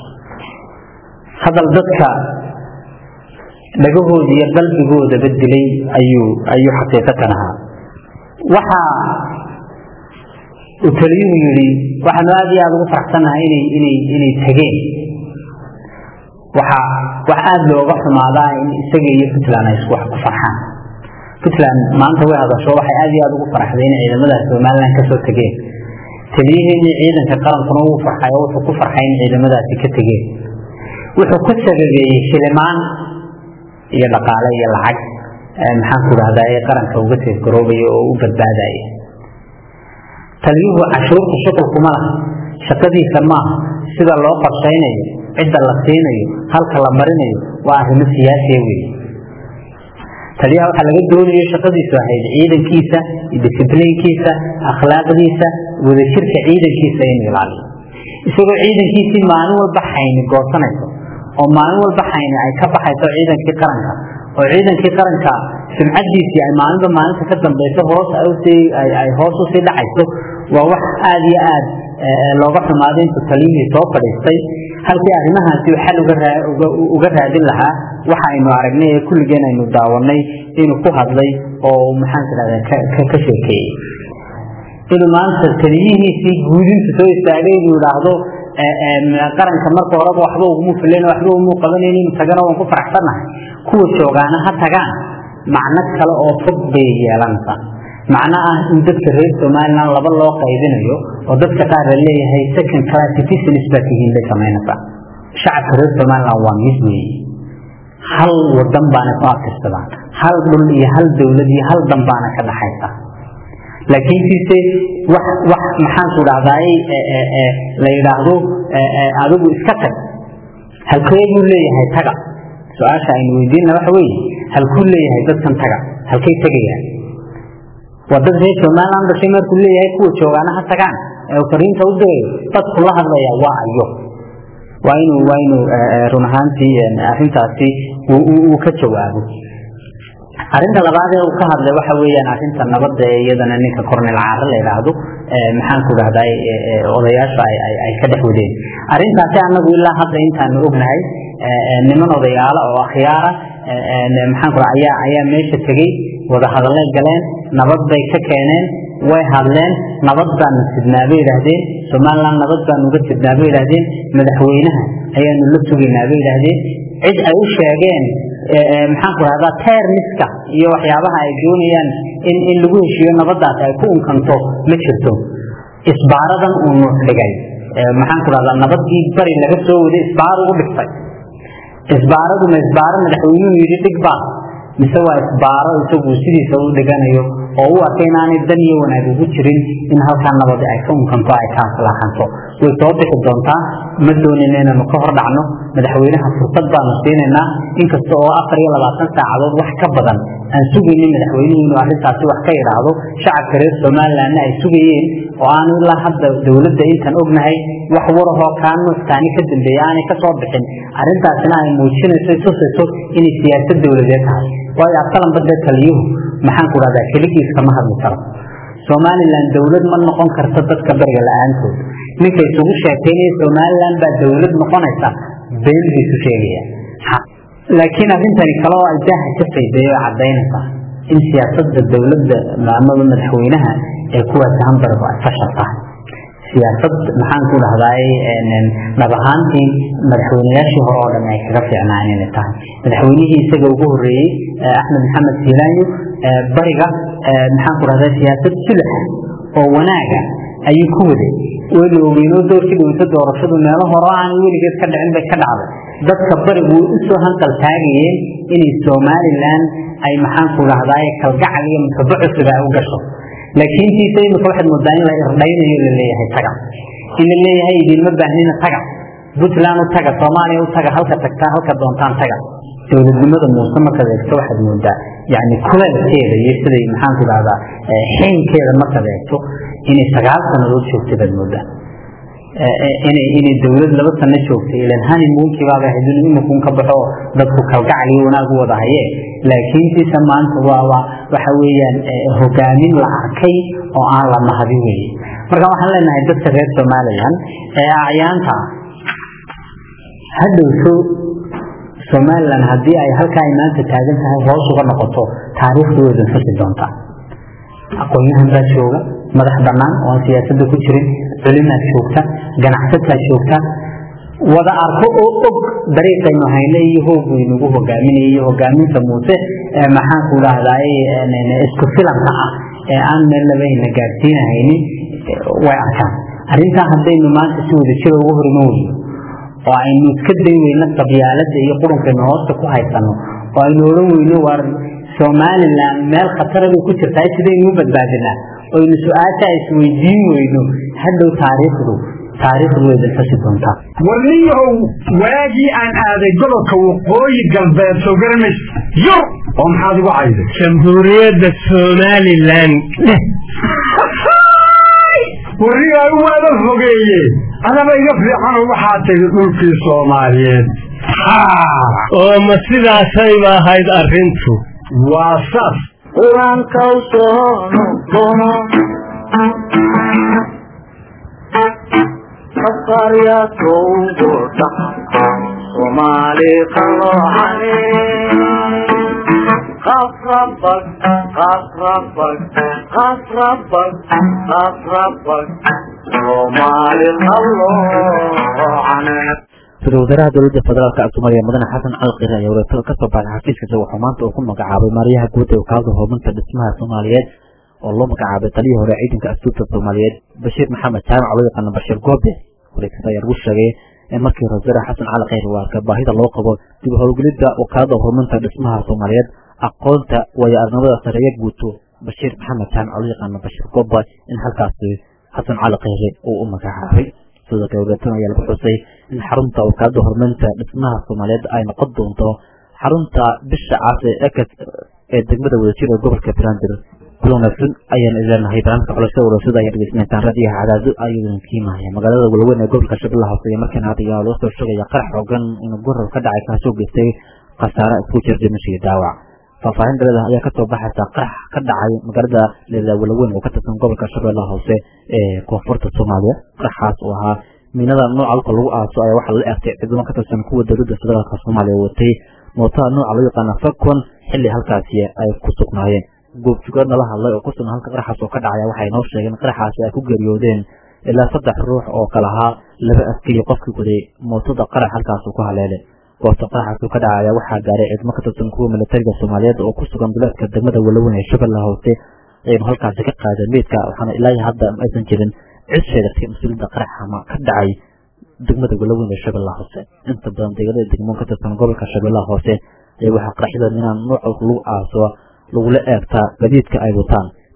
hadal dadka dhagahooda iyo qalbigoodaba dilay ayuu ayuu xaqiiqatan ahaa waxa uu taliyuhu yidhi waxaanu aada iyo aada ugu faraxsanahay inay inay inay tageen waxa wax aada looga xumaadaa in isaga iyo puntland ay isku wax ku farxaan puntland maanta way hadasho waxay aada iyo aada ugu faraxday in ciidamadaha somaliland kasoo tegeen taliyaheennii ciidanka qarankuna wuu farxay oo wuxuu ku farxay in ciidamadaasi ka tegeen wuxuu ku sababeeyey shilimaan iyo dhaqaale iyo lacag maxaan ku dhahdaa ee qaranka uga teefgaroobaya oo u badbaadaya taliyuhu cashuurta shuqulkuma laha shaqadiisa maaha sida loo qorshaynayo cidda la siinayo halka la marinayo waa arrimo siyaasiya wey taliyaha waxaa laga doonayo shaqadiisu ahayd ciidankiisa disiblinkiisa akhlaaqdiisa wadajirka ciidankiisa inuu ilaaliyo isagoo ciidankiisii maalin walba xayni goosanayso oo maalin walba xayni ay ka baxayso ciidankii qaranka oo ciidankii qaranka sumcadiisii ay maalinba maalinta ka dambayso hoos ay hoos usii dhacayso waa wax aada iyo aad looga xumaaday intuu taliyihii soo fadhiistay halkii arrimahaasi xal uga raadin lahaa waxa aynu aragnay ee kulligeen aynu daawanay inuu ku hadlay oo maxaan tidhahda ka sheekeeyey inuu maanta taliyihiisii guudinta soo istaagay inuu idhaahdo qaranka marka horeba waxba uguma filan waxba umu qabanayn inuu tagana waan ku faraxsannahay kuwa joogaana ha tagaan macno kale oo fog bay yeelanaysaa macno ah in dadka reer somaliland laba loo qaybinayo oo dadka qaar la leeyahay second class citizens baa tihiin bay samaynaysaa shacabka reer somaliland waa mid weeye hal wadan baana ku abtirsadaan hal dhul iyo hal dowlad iyo hal dan baana ka dhaxaysa laakiin siise wax wax maxaan ku dhahdaay la yidhaahdo adigu iska tag halkee buu leeyahay taga su-aasha aynu weydiinna waxa weeye halkuu leeyahay dadkan taga halkay tegayaan waa dad reer somaliland dhashay markuu leeyahay kuwa joogaana ha tagaan ee fariinta u dirayo dadku la hadlaya waa ayo waa inuu waa inuu run ahaantii arrintaasi uu ka jawaabo arrinta labaad ee uu ka hadlay waxa weeyaan arrinta nabadda ee iyadana ninka cornel caare la yidhaahdo maxaan ku dhahdaa odayaasha ay ka dhex wadeen arrintaasi anagu ilaa hadda intaanu ognahay niman odayaala oo akhyaara maxaan ku ayaa ayaa meesha tegey wada hadallay galeen nabad bay ka keeneen way hadleen nabad baanu sidnaa bay yidhaahdeen somaliland nabad baanu uga sidnaa bay yidhaahdeen madaxweynaha ayaanu la sugaynaa bay yidhaahdeen cid ay u sheegeen maxaan ku rahdaa termiska iyo waxyaabaha ay doonayaan in in lagu heshiiyo nabadaas ay ku unkanto ma jirto isbaaradan uu nuux dhigay maxaan ku rahdaa nabadii bari laga soo waday isbaar ugu dhigtay isbaaraduna isbaaro madaxweynuhu yidhi dhig baa mise waa isbaaro isagu sidiisa u dhiganayo oo u arka inaanay dan iyo wanaag ugu jirin in halkaa nabadi ay ka unkanto ay ka aslaaxanto way soo bixi doontaa ma doonayna inaanu ka hor dhacno madaxweynaha fursad baanu siinaynaa inkasta oo afar iyo labaatan saacadood wax ka badan aan sugaynin madaxweynuhu inuu arrintaasi wax ka idhaahdo shacabka reer somalilandna ay sugayeen oo aanu ilaa hadda dowladda intaan ognahay wax warahoo kaa nuuckaani ka dambeeya aanay ka soo bixin arrintaasina ay muujinayso tusayso inay siyaasad dowladeed tahay waayo asalanba dee taliyuhu maxaan ku dhahdaa keligiis kama hadli karo somalilan dowlad ma noqon karto dadka beriga la-aantood ninka isugu sheekaynaya somalilan baa dowlad noqonaysa been buu isu sheegaya laakiin arrintani kale oo ay daaha ka faydeeyo oo cadaynaysa in siyaasadda dowladda amaba madaxweynaha ee kuwaasi hambargu ay fashal tahay siyaasad maxaan ku dhahdaay dhab ahaantii madaxweyneyaashii hore oo dhan ay kaga fiicnaan inay tahay madaxweynihii isaga ugu horeeyey axmed maxamed siilaanyo bariga maxaan ku dhahdaa siyaasad sulax oo wanaaga ayuu ku waday wayna ogeynoo doorkii dhaweyto doorashadu meelo hore aan weligeed ka dhicin bay ka dhacday dadka barigu way usoo hanqal taagayeen inay somalilan ay maxaan ku dhahdaay kalgacal iyo mutaba cusub ay u gasho laakiin tiisa imika waxaad moodaa in la irdhaynayo laleeyahay taga in la leeyahay idinma baahnina taga puntland u taga soomaaliya u taga halka tagtaa halka doontaan taga dowladnimada muuse markaad eegto waxaad moodaa yani kuleelkeeda iyo siday maxaan ku dhahdaa xiinkeeda markaad eegto inay sagaal sanadood joogtay baad moodaa inay inay dowlad laba sano joogtay ilan honeymoonki baaba ahayd inuu iminkuun ka baxo dadku kalgacal iyo wanaag u wada haye laakiin siisa maanta waa waa waxa weeyaan hogaamin la arkay oo aan la mahadin weye marka waxaan leenahay dadka reer somaliland ee acyaanta hadhowto somaliland haddii ay halkaa ay maanta taagan tahay hoos uga noqoto taariikhdu way danfasi doontaa aqoon-yahan baa jooga madax banaan oo aan siyaasadda ku jirin culimaad joogta ganacsataa joogta wada arko oo og dariiqaynu hayne iyo hooggu inagu hogaaminaya iyo hogaaminta muuse maxaan ku dhahdaay isku filanka ah ee aan meel labayna gaadhsiinahaynin way arkaan arrintaa haddaynu maanta si wada jira ugu horima weyno oo aynu iska day weyno qabyaalada iyo qurunkaynu hoosta ku haysano oo aynu odhan weyno waar somaliland meel khatara bay ku jirtaa sidaynu u badbaadinaa oynu su-aasha isweydiin weyno hadhow taariikhdu taariikhdu way dalfasi doontaa warniyahow waagii aan aaday gobolka waqooyi galbeed soo garanays yur oo maxaad igu cayday jamhuuriyadda somalilan warnigaa waada fogeeye adaba iga fiicanoo waxaa tegi dhulkii soomaaliyeed oo ma sidaasayba ahayd arrintu waa saas qur-aankaw soo noqono qafaryaatowgo dhax soomaali qalooxane qafrabag qafrabag qafrabag qafrabag soomaali qalooxane ra-iisul wasaaraha dowladda federaalka ee soomaaliya mudane xasan cali qire ayaa wareegtada ka soo baxay xafiiskiisa wuxuu maanta uu ku magacaabay maaryaha guud ee wakaalada horumarinta dhismaha soomaaliyeed oo loo magacaabay taliyii hore ciidanka asluubta soomaaliyeed bashiir maxamed jaamac loo yaqaano bashiir goobe wareegtada ayaa lagu sheegay in markii ra-isul wasaare xasan cali kheyr uu arkay baahida loo qabo dib u howlgelidda wakaalada horumarinta dhismaha soomaaliyeed aqoonta waayo arnimada sareeya guuto bashiir maxamed jaamac loo yaqaano bashiir goobe in halkaasi xasan cali kheyre uu u magacaabay sidoo kale wareegtada ayaa lagu xusay in xarunta wakaalada horumarinta dhismaha soomaaliyeed ay noqon doonto xarunta bisha caas ee ekas ee degmada wadajir ee gobolka brandir kula wanaagsan ayaan ileenahay barnaamijka xulashada warasada ayaa dhegeysaneysaan raadiyaha cadaado ayuu kiimahaya magaalada walweyn ee gobolka shabeellaha hoose iyo markiina hadda ayaa loo soo sheegaya qarax xoogan inuu gorar ka dhacay kaasoo geystay khasaare isku jir dhimasho iyo dhaawac faahfaahin dhalada ayaa kasoo baxaysa qarax ka dhacay magaalada leeda walaweyn oo ka tirsan gobolka shabeellaha hoose ee koonfurta soomaaliya qaraxaas oo ahaa miinada nooca dhulka lagu aaso ayaa waxaa la eegtay ciidamo ka tirsan kuwa dowladda federaalka soomaaliya watay mootada nooca loo yaqaana fakon xilli halkaasi ay ku sugnaayeen goobjugo nala hadlay oo kusugan halka qaraxaas oo ka dhacaya waxay noo sheegeen qaraxaasi ay ku geeriyoodeen ilaa saddex ruux oo kala ahaa laba askari qofkii guday mootada qarax halkaasuu ku haleelay goobta qaraxaas ka dhacaya waxaa gaaray ciidamo ka tirsan kuwa militariga soomaaliyeed oo ku sugan duleedka degmada walaweyn ee shabeellaha hoose ayaynu halkaasi ka qaadeen meydka waxaana ilaa hadda aysan jirin cid sheegatay mas-uuliyadda qaraxama ka dhacay degmada walaweyn ee shabeellaha hoose inta badan deegaanada degmoon ka tirsan gobolka shabeellaha hoose ayaa waxaa qaraxyada inaan nooca lagu aaso lagula eegtaa gadiidka ay wataan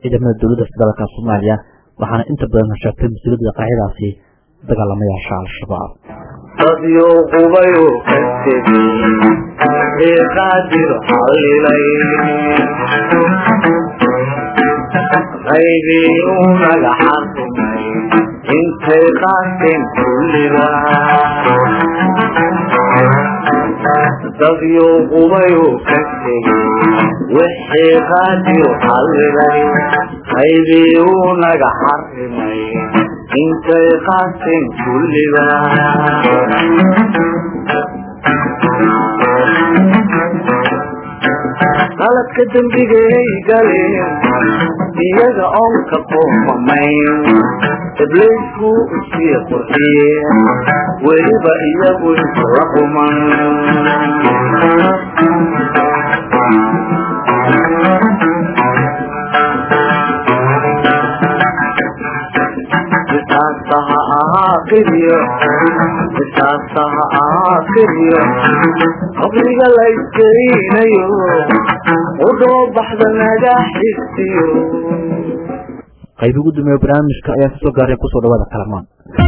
ciidamada dowladda federaalka soomaaliya waxaana inta badan sheegtay mas-uuliyadda qaacidaasi dagaalamayaasha al-shabaab dadyo qubayu ka tegey ee qaadir xallilay qaybii u magaxa rumay intay qaateen kulliba dadyo qubayu ka tegey wixii qaadir xallilay qaybii u naga xarimay intay qaateen kulliba qaladka dembigay galeen iyaga oon ka qoomamayn ibliisku usii qurxiyeen weliba iyagu isla quman qisaasta ha ahaa qiryo qisaasta ha ahaa qiryo qabriga la iskeynayo udhoo baxda naga xigtiyo qayb ugu dambeeya barnaamijka ayaa kasoo gaaray kusoo dhawaada kalamaan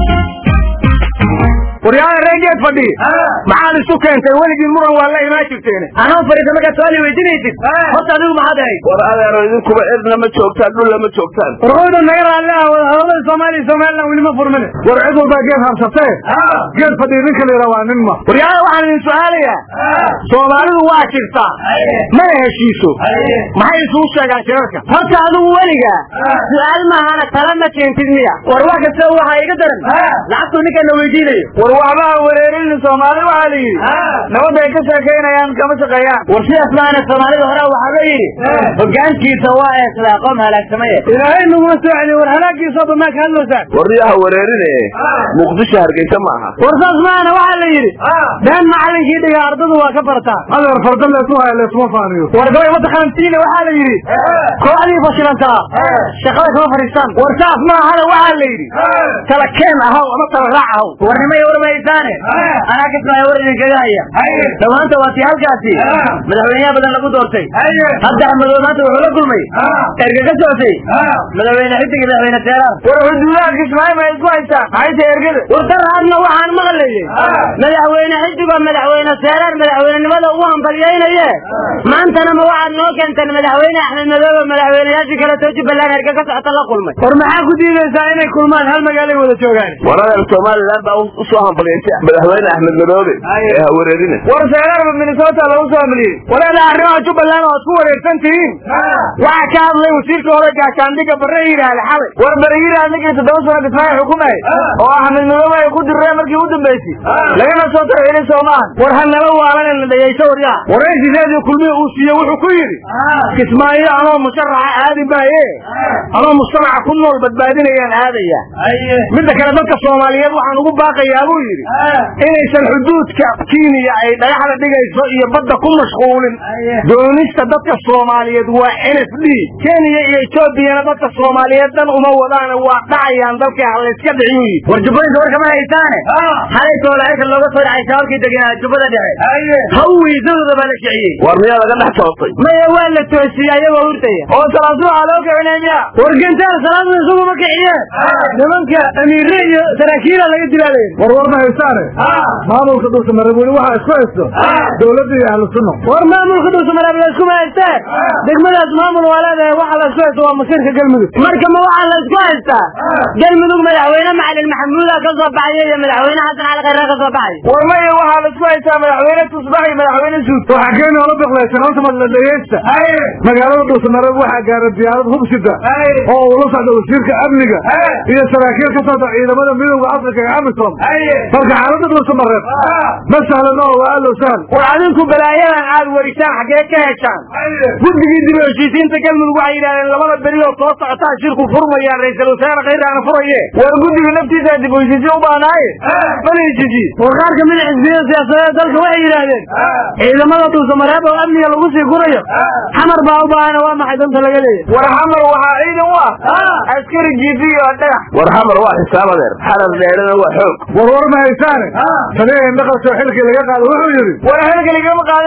waryaada reegeed fadhi maxaad isu keentay weligii muran waa la imaan jirteen anoo fadhiisa markaad su-aal weydiinaysid horta adigu maxaad ahayd war adeero idinkuba cidna ma joogtaan dhulla ma joogtaan warqooda naga raalli ah wadahadalada soomaaliya somaliland weli ma furmine war cid walbaa geed habsatee geed fadhi ninka la yidhaa waa nin ma waryaada waxaan idin su-aalayaa soomaalidu waa jirtaa mana heshiiso maxay isugu sheegaan shirarka horta adigu weliga su-aal maahana tala ma keentid miya war wax kasta waxaa iga daran lacagtuu ninkaana weydiinayo war waxbaa wareerin soomaali waxaa la yidhi nabadda ay ka sheekaynayaan kama shaqeeyaan war sidaas maana soomaalida hore waxaa la yidhi hogaankiisa waa eeslaa qoom halaagsamaya ilaahay naguma soo celiyo war halaagiisa bamaa ka hadlaysaan waryaha wareerine muqdisho hargeysa ma aha war saas maana waxaa la yidhi been macalinkii dhiga ardadu waa ka barataa adeer farda leesu haya leesuma faaniyo war gabay mataqaantiina waxaa la yidhi kooxdii fashilantaa shaqada kama fadhiistaan war saas maahana waxaa la yidhi kala keen ahaw ama kala raac ahaw warnimay warmaysaane anaa kasmaya war idinkaga haya dhammaanta waa tii halkaasi madaxweyneha badan lagu doortay hadda axmedow maanta wuxuu la kulmay erga ka socotay madaxweyne xidig iyo madaxweyne teeraan war xuduudaha kismaayo ma isku haystaan maxay tahay ergada war daraadna waxaan maqlayay madaxweyne xidigoo madaxweyne teeraan madaxweynenimada ugu hambalyaynaye maantana ma waxaad noo keenteen madaxweyne axmed madoobe madaxweyneyaashii kale too jubbaland erga ka socota la kulmay war maxaa ku diidaysaa inay kulmaan hal magaalay wada joogaan war adeer somaliland baa usoo hambalyaysay madaxweyne axmed madoobe ee ha wareerine war seerarba minnesota lagu soo hamliyey walaala arrimaha jubbaland oad ku wareegsan tihiin waxaa ka hadlay wasiirka hore gaashaandhiga barre yidhaahda xalay war bare yidhaahd ninkii toddoba sano kismaayo xukumay oo axmed madoobe ay ku dirreen markii u dambaysay lagana soo tarxilay soomahan war ha nala waalan na dhegayso waryaa waraysigeedii kulmihii uu siiye wuxuu ku yidhi kismaayo anoo musharaxa aadi maaye anoo mujtamaca ku nool badbaadinayaan aadaya midda kale dadka soomaaliyeed waxaan ugu baaqayaa buu yidhi inaysan xuduudka kenya ay dhagaxda dhigayso iyo badda ku mashquulin doonista dadka soomaaliyeed waa n f d kenya iyo etoobiyana dadka soomaaliyeed dhan uma wadaana waa dhacayaan dalka halayska dhiciyu yidhi war jubbooyinka war kama haysaane xalay toolaayka looga soo dhacay shabaabkii deganaa jubbada dhexe hawiisadooda baa la kiciyey war miyaa laga dhex toostay maya waa la toosiyey ayagoo hurtaya oo salaadu waxaa loo kicinay miya war gentaan salaadu isaguma kiciyeen nimanka amiire iyo saraakiila laga dilaalay war war ma haysaane maamulka dhulka marabweli waxaa isku haysto dowladda iyo ahlu sunna war maamulka dhulka marabweli iskuma haysteen degmadaas maamul waa leedahay waxa la isku haysto waa masiirka galmudug marka ma waxaa la isku haystaa galmudug madaxweyne macalin maxamuuda ka soo baxaya iyo madaxweyne xasan cali khayra ka soo baxay war maya waxaa la isku haystaa madaxweyne tusbax iyo madaxweyne suud waxaa keeni oola biqlaysan horta madla dhegeysta magaalada dhulka marab waxaa gaara diyaarad hubsida oo uu la socda wasiirka amniga iyo saraakiil ka socda ciidamada midowda afrika ee amisom marka xaalada dhulka mareeb ma sahlan oo waa allow sahal war adinku balaayadan aad warisaan xaggee ka heshaan guddigii dib u heshiisiinta galmudug waxay yidhahdeen labada beri oo soo socotaa shirku furmayaan ra-iisul wasaare khayraana furaye war guddiga naftiisa dib u heshiisiin u baanaaye mana heshiisiin war qaar kamid a xisbiyada siyaasadeed dalka waxay yidhaahdeen ciidamada dhulka mareeb oo amniga lagu sii gurayo xamar baa u baahana waa maxay danta laga leeyahy war xamar waxaa ciidan u ah askari jiifi iyo dhagax war xamar waa xisaab adeer xarar dheerana waa xoog war war ma haysaane taliya indhaqasoo xilkii laga qaado wuxuu yidhi war xilka lagama qaadan buu yidhi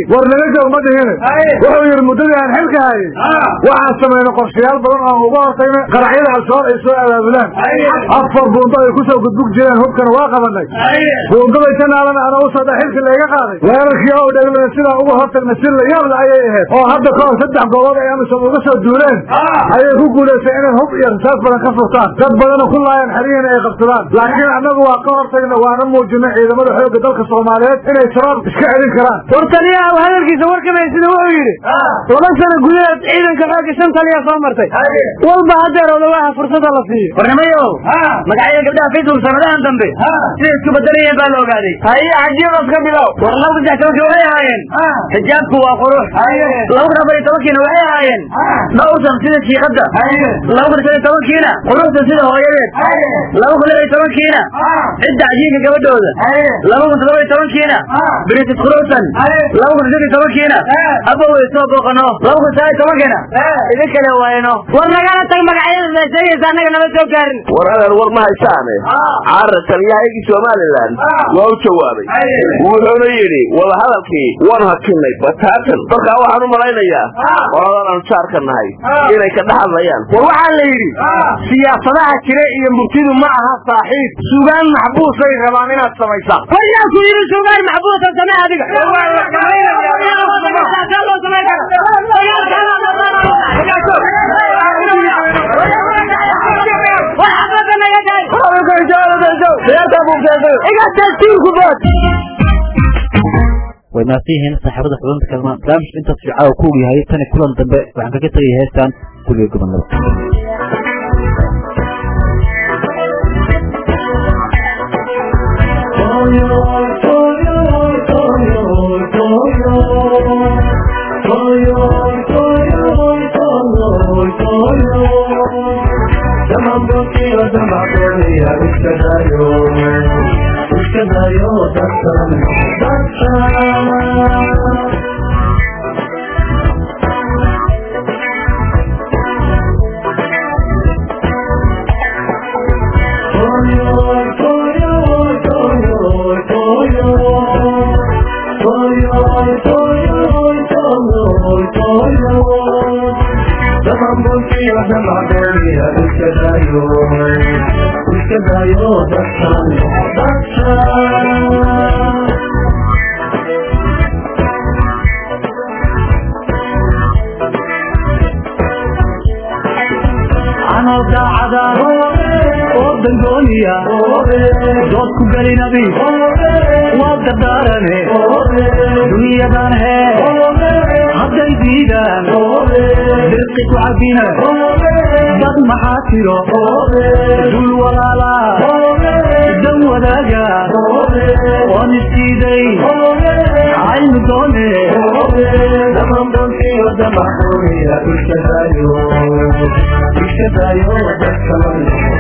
war naga joog ma dhihine wuxuu yidhi muddadii aan xilka hayay waxaan samaynay qorshayaal badan oo uga hortagna qaracyada al-shabaab ay soo abaabulaan afar buundo ay kusoo gudbug jireen hubkana waa qabanay buundaday janaalana ana u socda xilka layga qaaday weerarkii oo dheglana sidaa uga hortagna si la yaab la ayay ahayd oo hadda ka hor saddex goobood ay amisom uga soo duuleen ayay ku guulaysay inay hub iyo rasaas badan ka furtaan dad badana ku laayaan xeryihiina ay qabsadaan laakiin annagu waa ka hortagna waana muujinay ciidamada xoogga dalka soomaaliyeed inay shabaab iska celin karaan war taliyaha hadalkiisa warkamaysida wuxuu yidhi laba sano gudaheed ciidanka xoogga shan taliya soo martay walba haddeer odawaha fursada la siiyo warnimayow magacyada gabdhaha facebook sanadahan dambe siday isku bedelayeen baa la ogaaday haye cajiibas ka bilow war laba saddex tobankii waxay ahaayeen xijaabku waa qurux laba kun afar iyo tobankiina waxay ahaayeen dhowrsan sida shiiqadda laba kun shan iyo tobankiina quruxsan sida hooyadeed laba kun lix iyo tobankiina cidda cajiinka gabadhooda laba kun toddoba iyo tobankiina britis quruxsan laba kun shan iyo tobankiina abba way soo booqano laba kun sagaal iyo tobankiina idin kale waayno war nagala tag magacyada la sheegaysa annaga nama soo gaarin war adeer war ma haysaane caara taliyahaygii somalilan waa u jawaabay wuxuuna yidhi wadahadalkii waan hakinay bataatan dalkaa waxaan u malaynayaa qoladan aanu jaarka nahay inay ka dhex hadlayaan war waxaa la yidhi siyaasadaha jira iyo murtidu ma aha saaxiib sugaan maxbuusay rabaan inaad samaysaan war yaa ku yidhi sugaan maxbuusa samee adiga way mahadsan yihiin saaxiibada xubinta kalma barnaamijka intaas fiica ku ogyahay tani kulan dambe waxaan kaga tegay heestan guriga gobonada dood ku gelinabi waa dardaarane dunyadan hee hadday diidaan dirqi ku cabina dad maxaa tiro dul walaala dan wadaaga oon isdiiday aynu doone dhamanbantiyo damaxuuniya iskadayo iskadayo dadkaman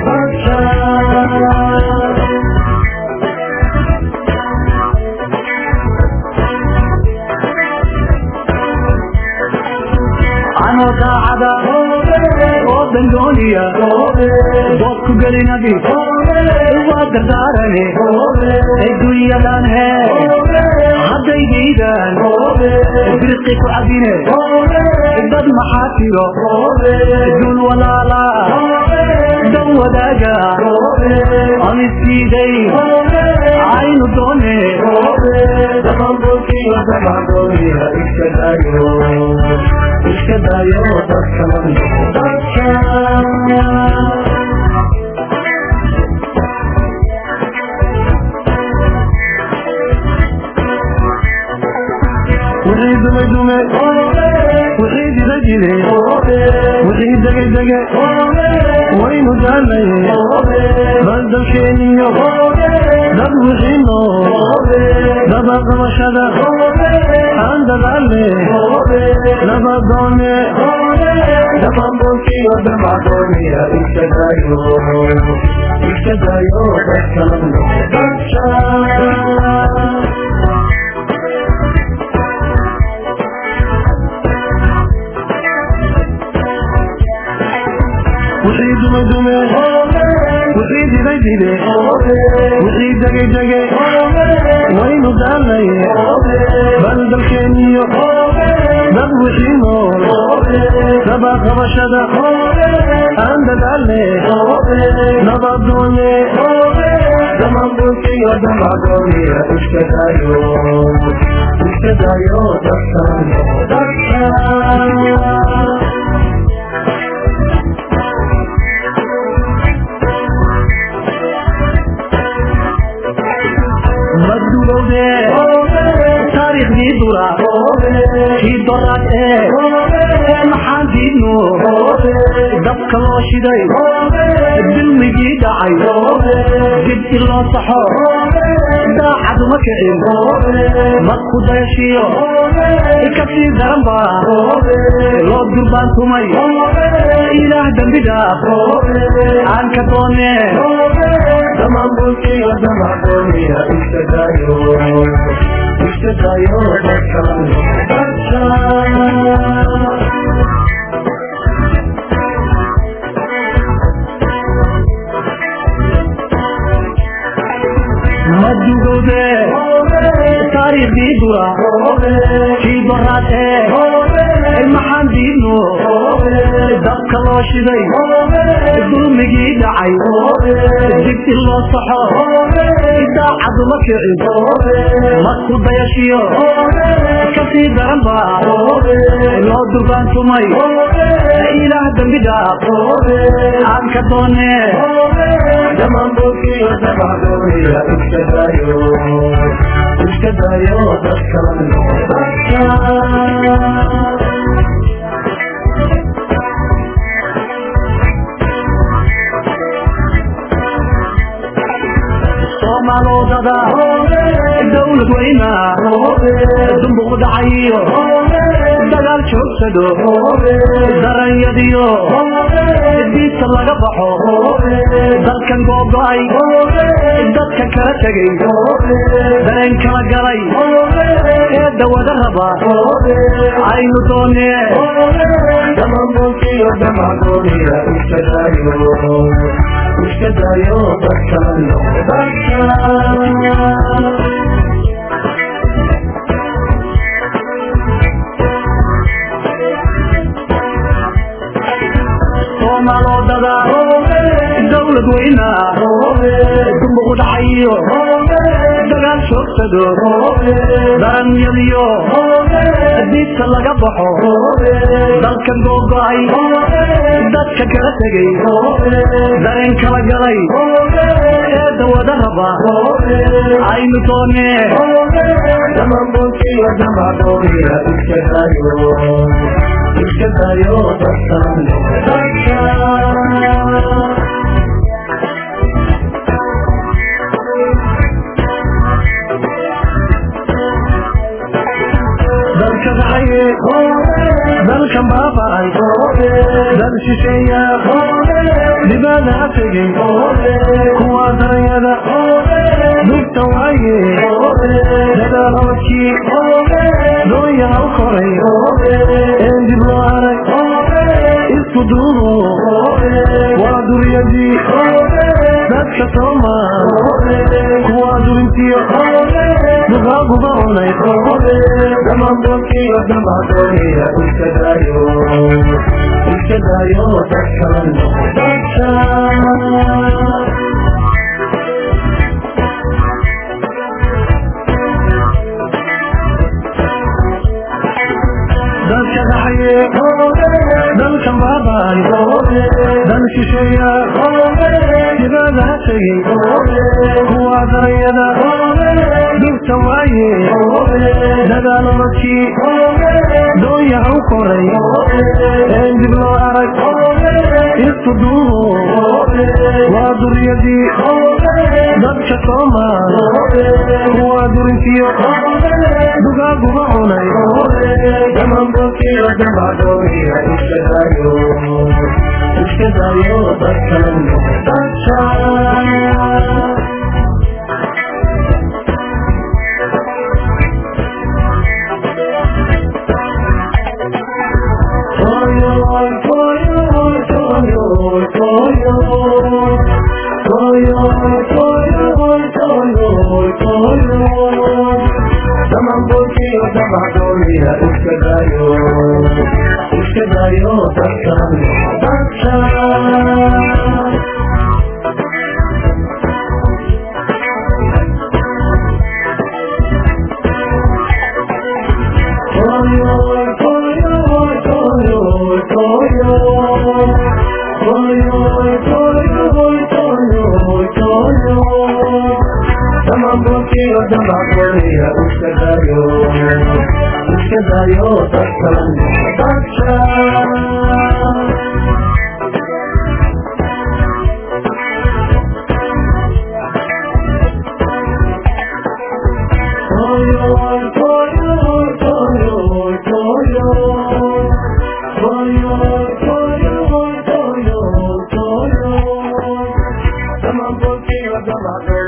anoo daacada oo dangooniya dood ku gelinabi waa dardaarane adduunyadan hee hadday diidaan birqi ku cabine dad maxaa tiro dul walaala dan wadaaga aan isdiiday aynu doone dhamanbulkiyo damadooniya iskadayo iskadayo dadkaman dadka wixii dume dume wixii jira jire wixii dege dege waynu daanay baldalkeeniyo dad wixii noo daba qabashada aan dadaalle laba doone dhamanbulkiyo damadooniya iskadayo iskadayo dadkaman dadka wixii dume dume wixii dida dile wixii degay dege waynu daalay bal dalkeeniyo dad wixii nool sabaa qabashada aan dadaale nabadoone damaanbulkiyo damadooniya iskadayo iskadayo dadkan dadkan madugowde taariikhdii dura kii doraad ee maxaan diidno dabka loo shiday dilmigii dhacay dib i loo saxo daacaduma kicin madku dayashiyo kasii daran ba loo durbaantumay ilaah dembi dhaaf aan ka doone damaanbulkiyo damadooniya iskadayo iskadayo dadkan dadkan madugowde taariikhdii dura kii doraad ee maxaan diidno dabka loo shiday dulmigii dhacay dib i loo saxo daacaduma kicin madku dayashiyo kasii daran ba loo durbaantumay ilaah dembi dhaaf aan ka doone damaanbulkiyo damadooniya iskadayo iskadayo dadkan dadkan soomaalodada dawlad weyna dumbuq dhacayo dagaal joogsado daranyadiyo diisa laga baxo dalkan googo-ay dadka kala tegay dareen kala galay ee dawada raba aynu doone damaanbulkiyo damadooniya iskadayo iskadayo dadkan dadkan soomaalodada dawlad weyna dumbuq dhacayo dagaal joogsado daranyadiyo diidka laga baxo dalkan googo-ay dadka kala tegay dareen kala galay ee dawada raba aynu doone damaanbulkiyo damadooniya iskadayo iskadayo dadkan dadkan dalka dhacaye dalkan baaba'ay dal shisheeya dhibaada tegay kuwa daranyada dugta waaye dadaalabadkii dooyaa u koray een dib loo arag isku duubo waa duriyadii dadka soomaal kuwa durintiyo dugaaguba cunay damaanbulkiyo damadooniya iskadayo iskadayo dadkan dadkan dalka dhaxaye dalkan baabay dal shisheeya dibada tegay kuwa darayada dhibta waaye dadaalabadkii dooyaha u koray een dib loo arag isku duubo waa duriyadii dadka soomaal kuwa durintiyo dugaaguba cunay damaanbulkiyo damadooniya iskadayo iskadayo dadkan dadkan Toyo, toyo, toyo, toyo, toyo. gooniya iska dayo iska dayo dadkan dadkan Come on,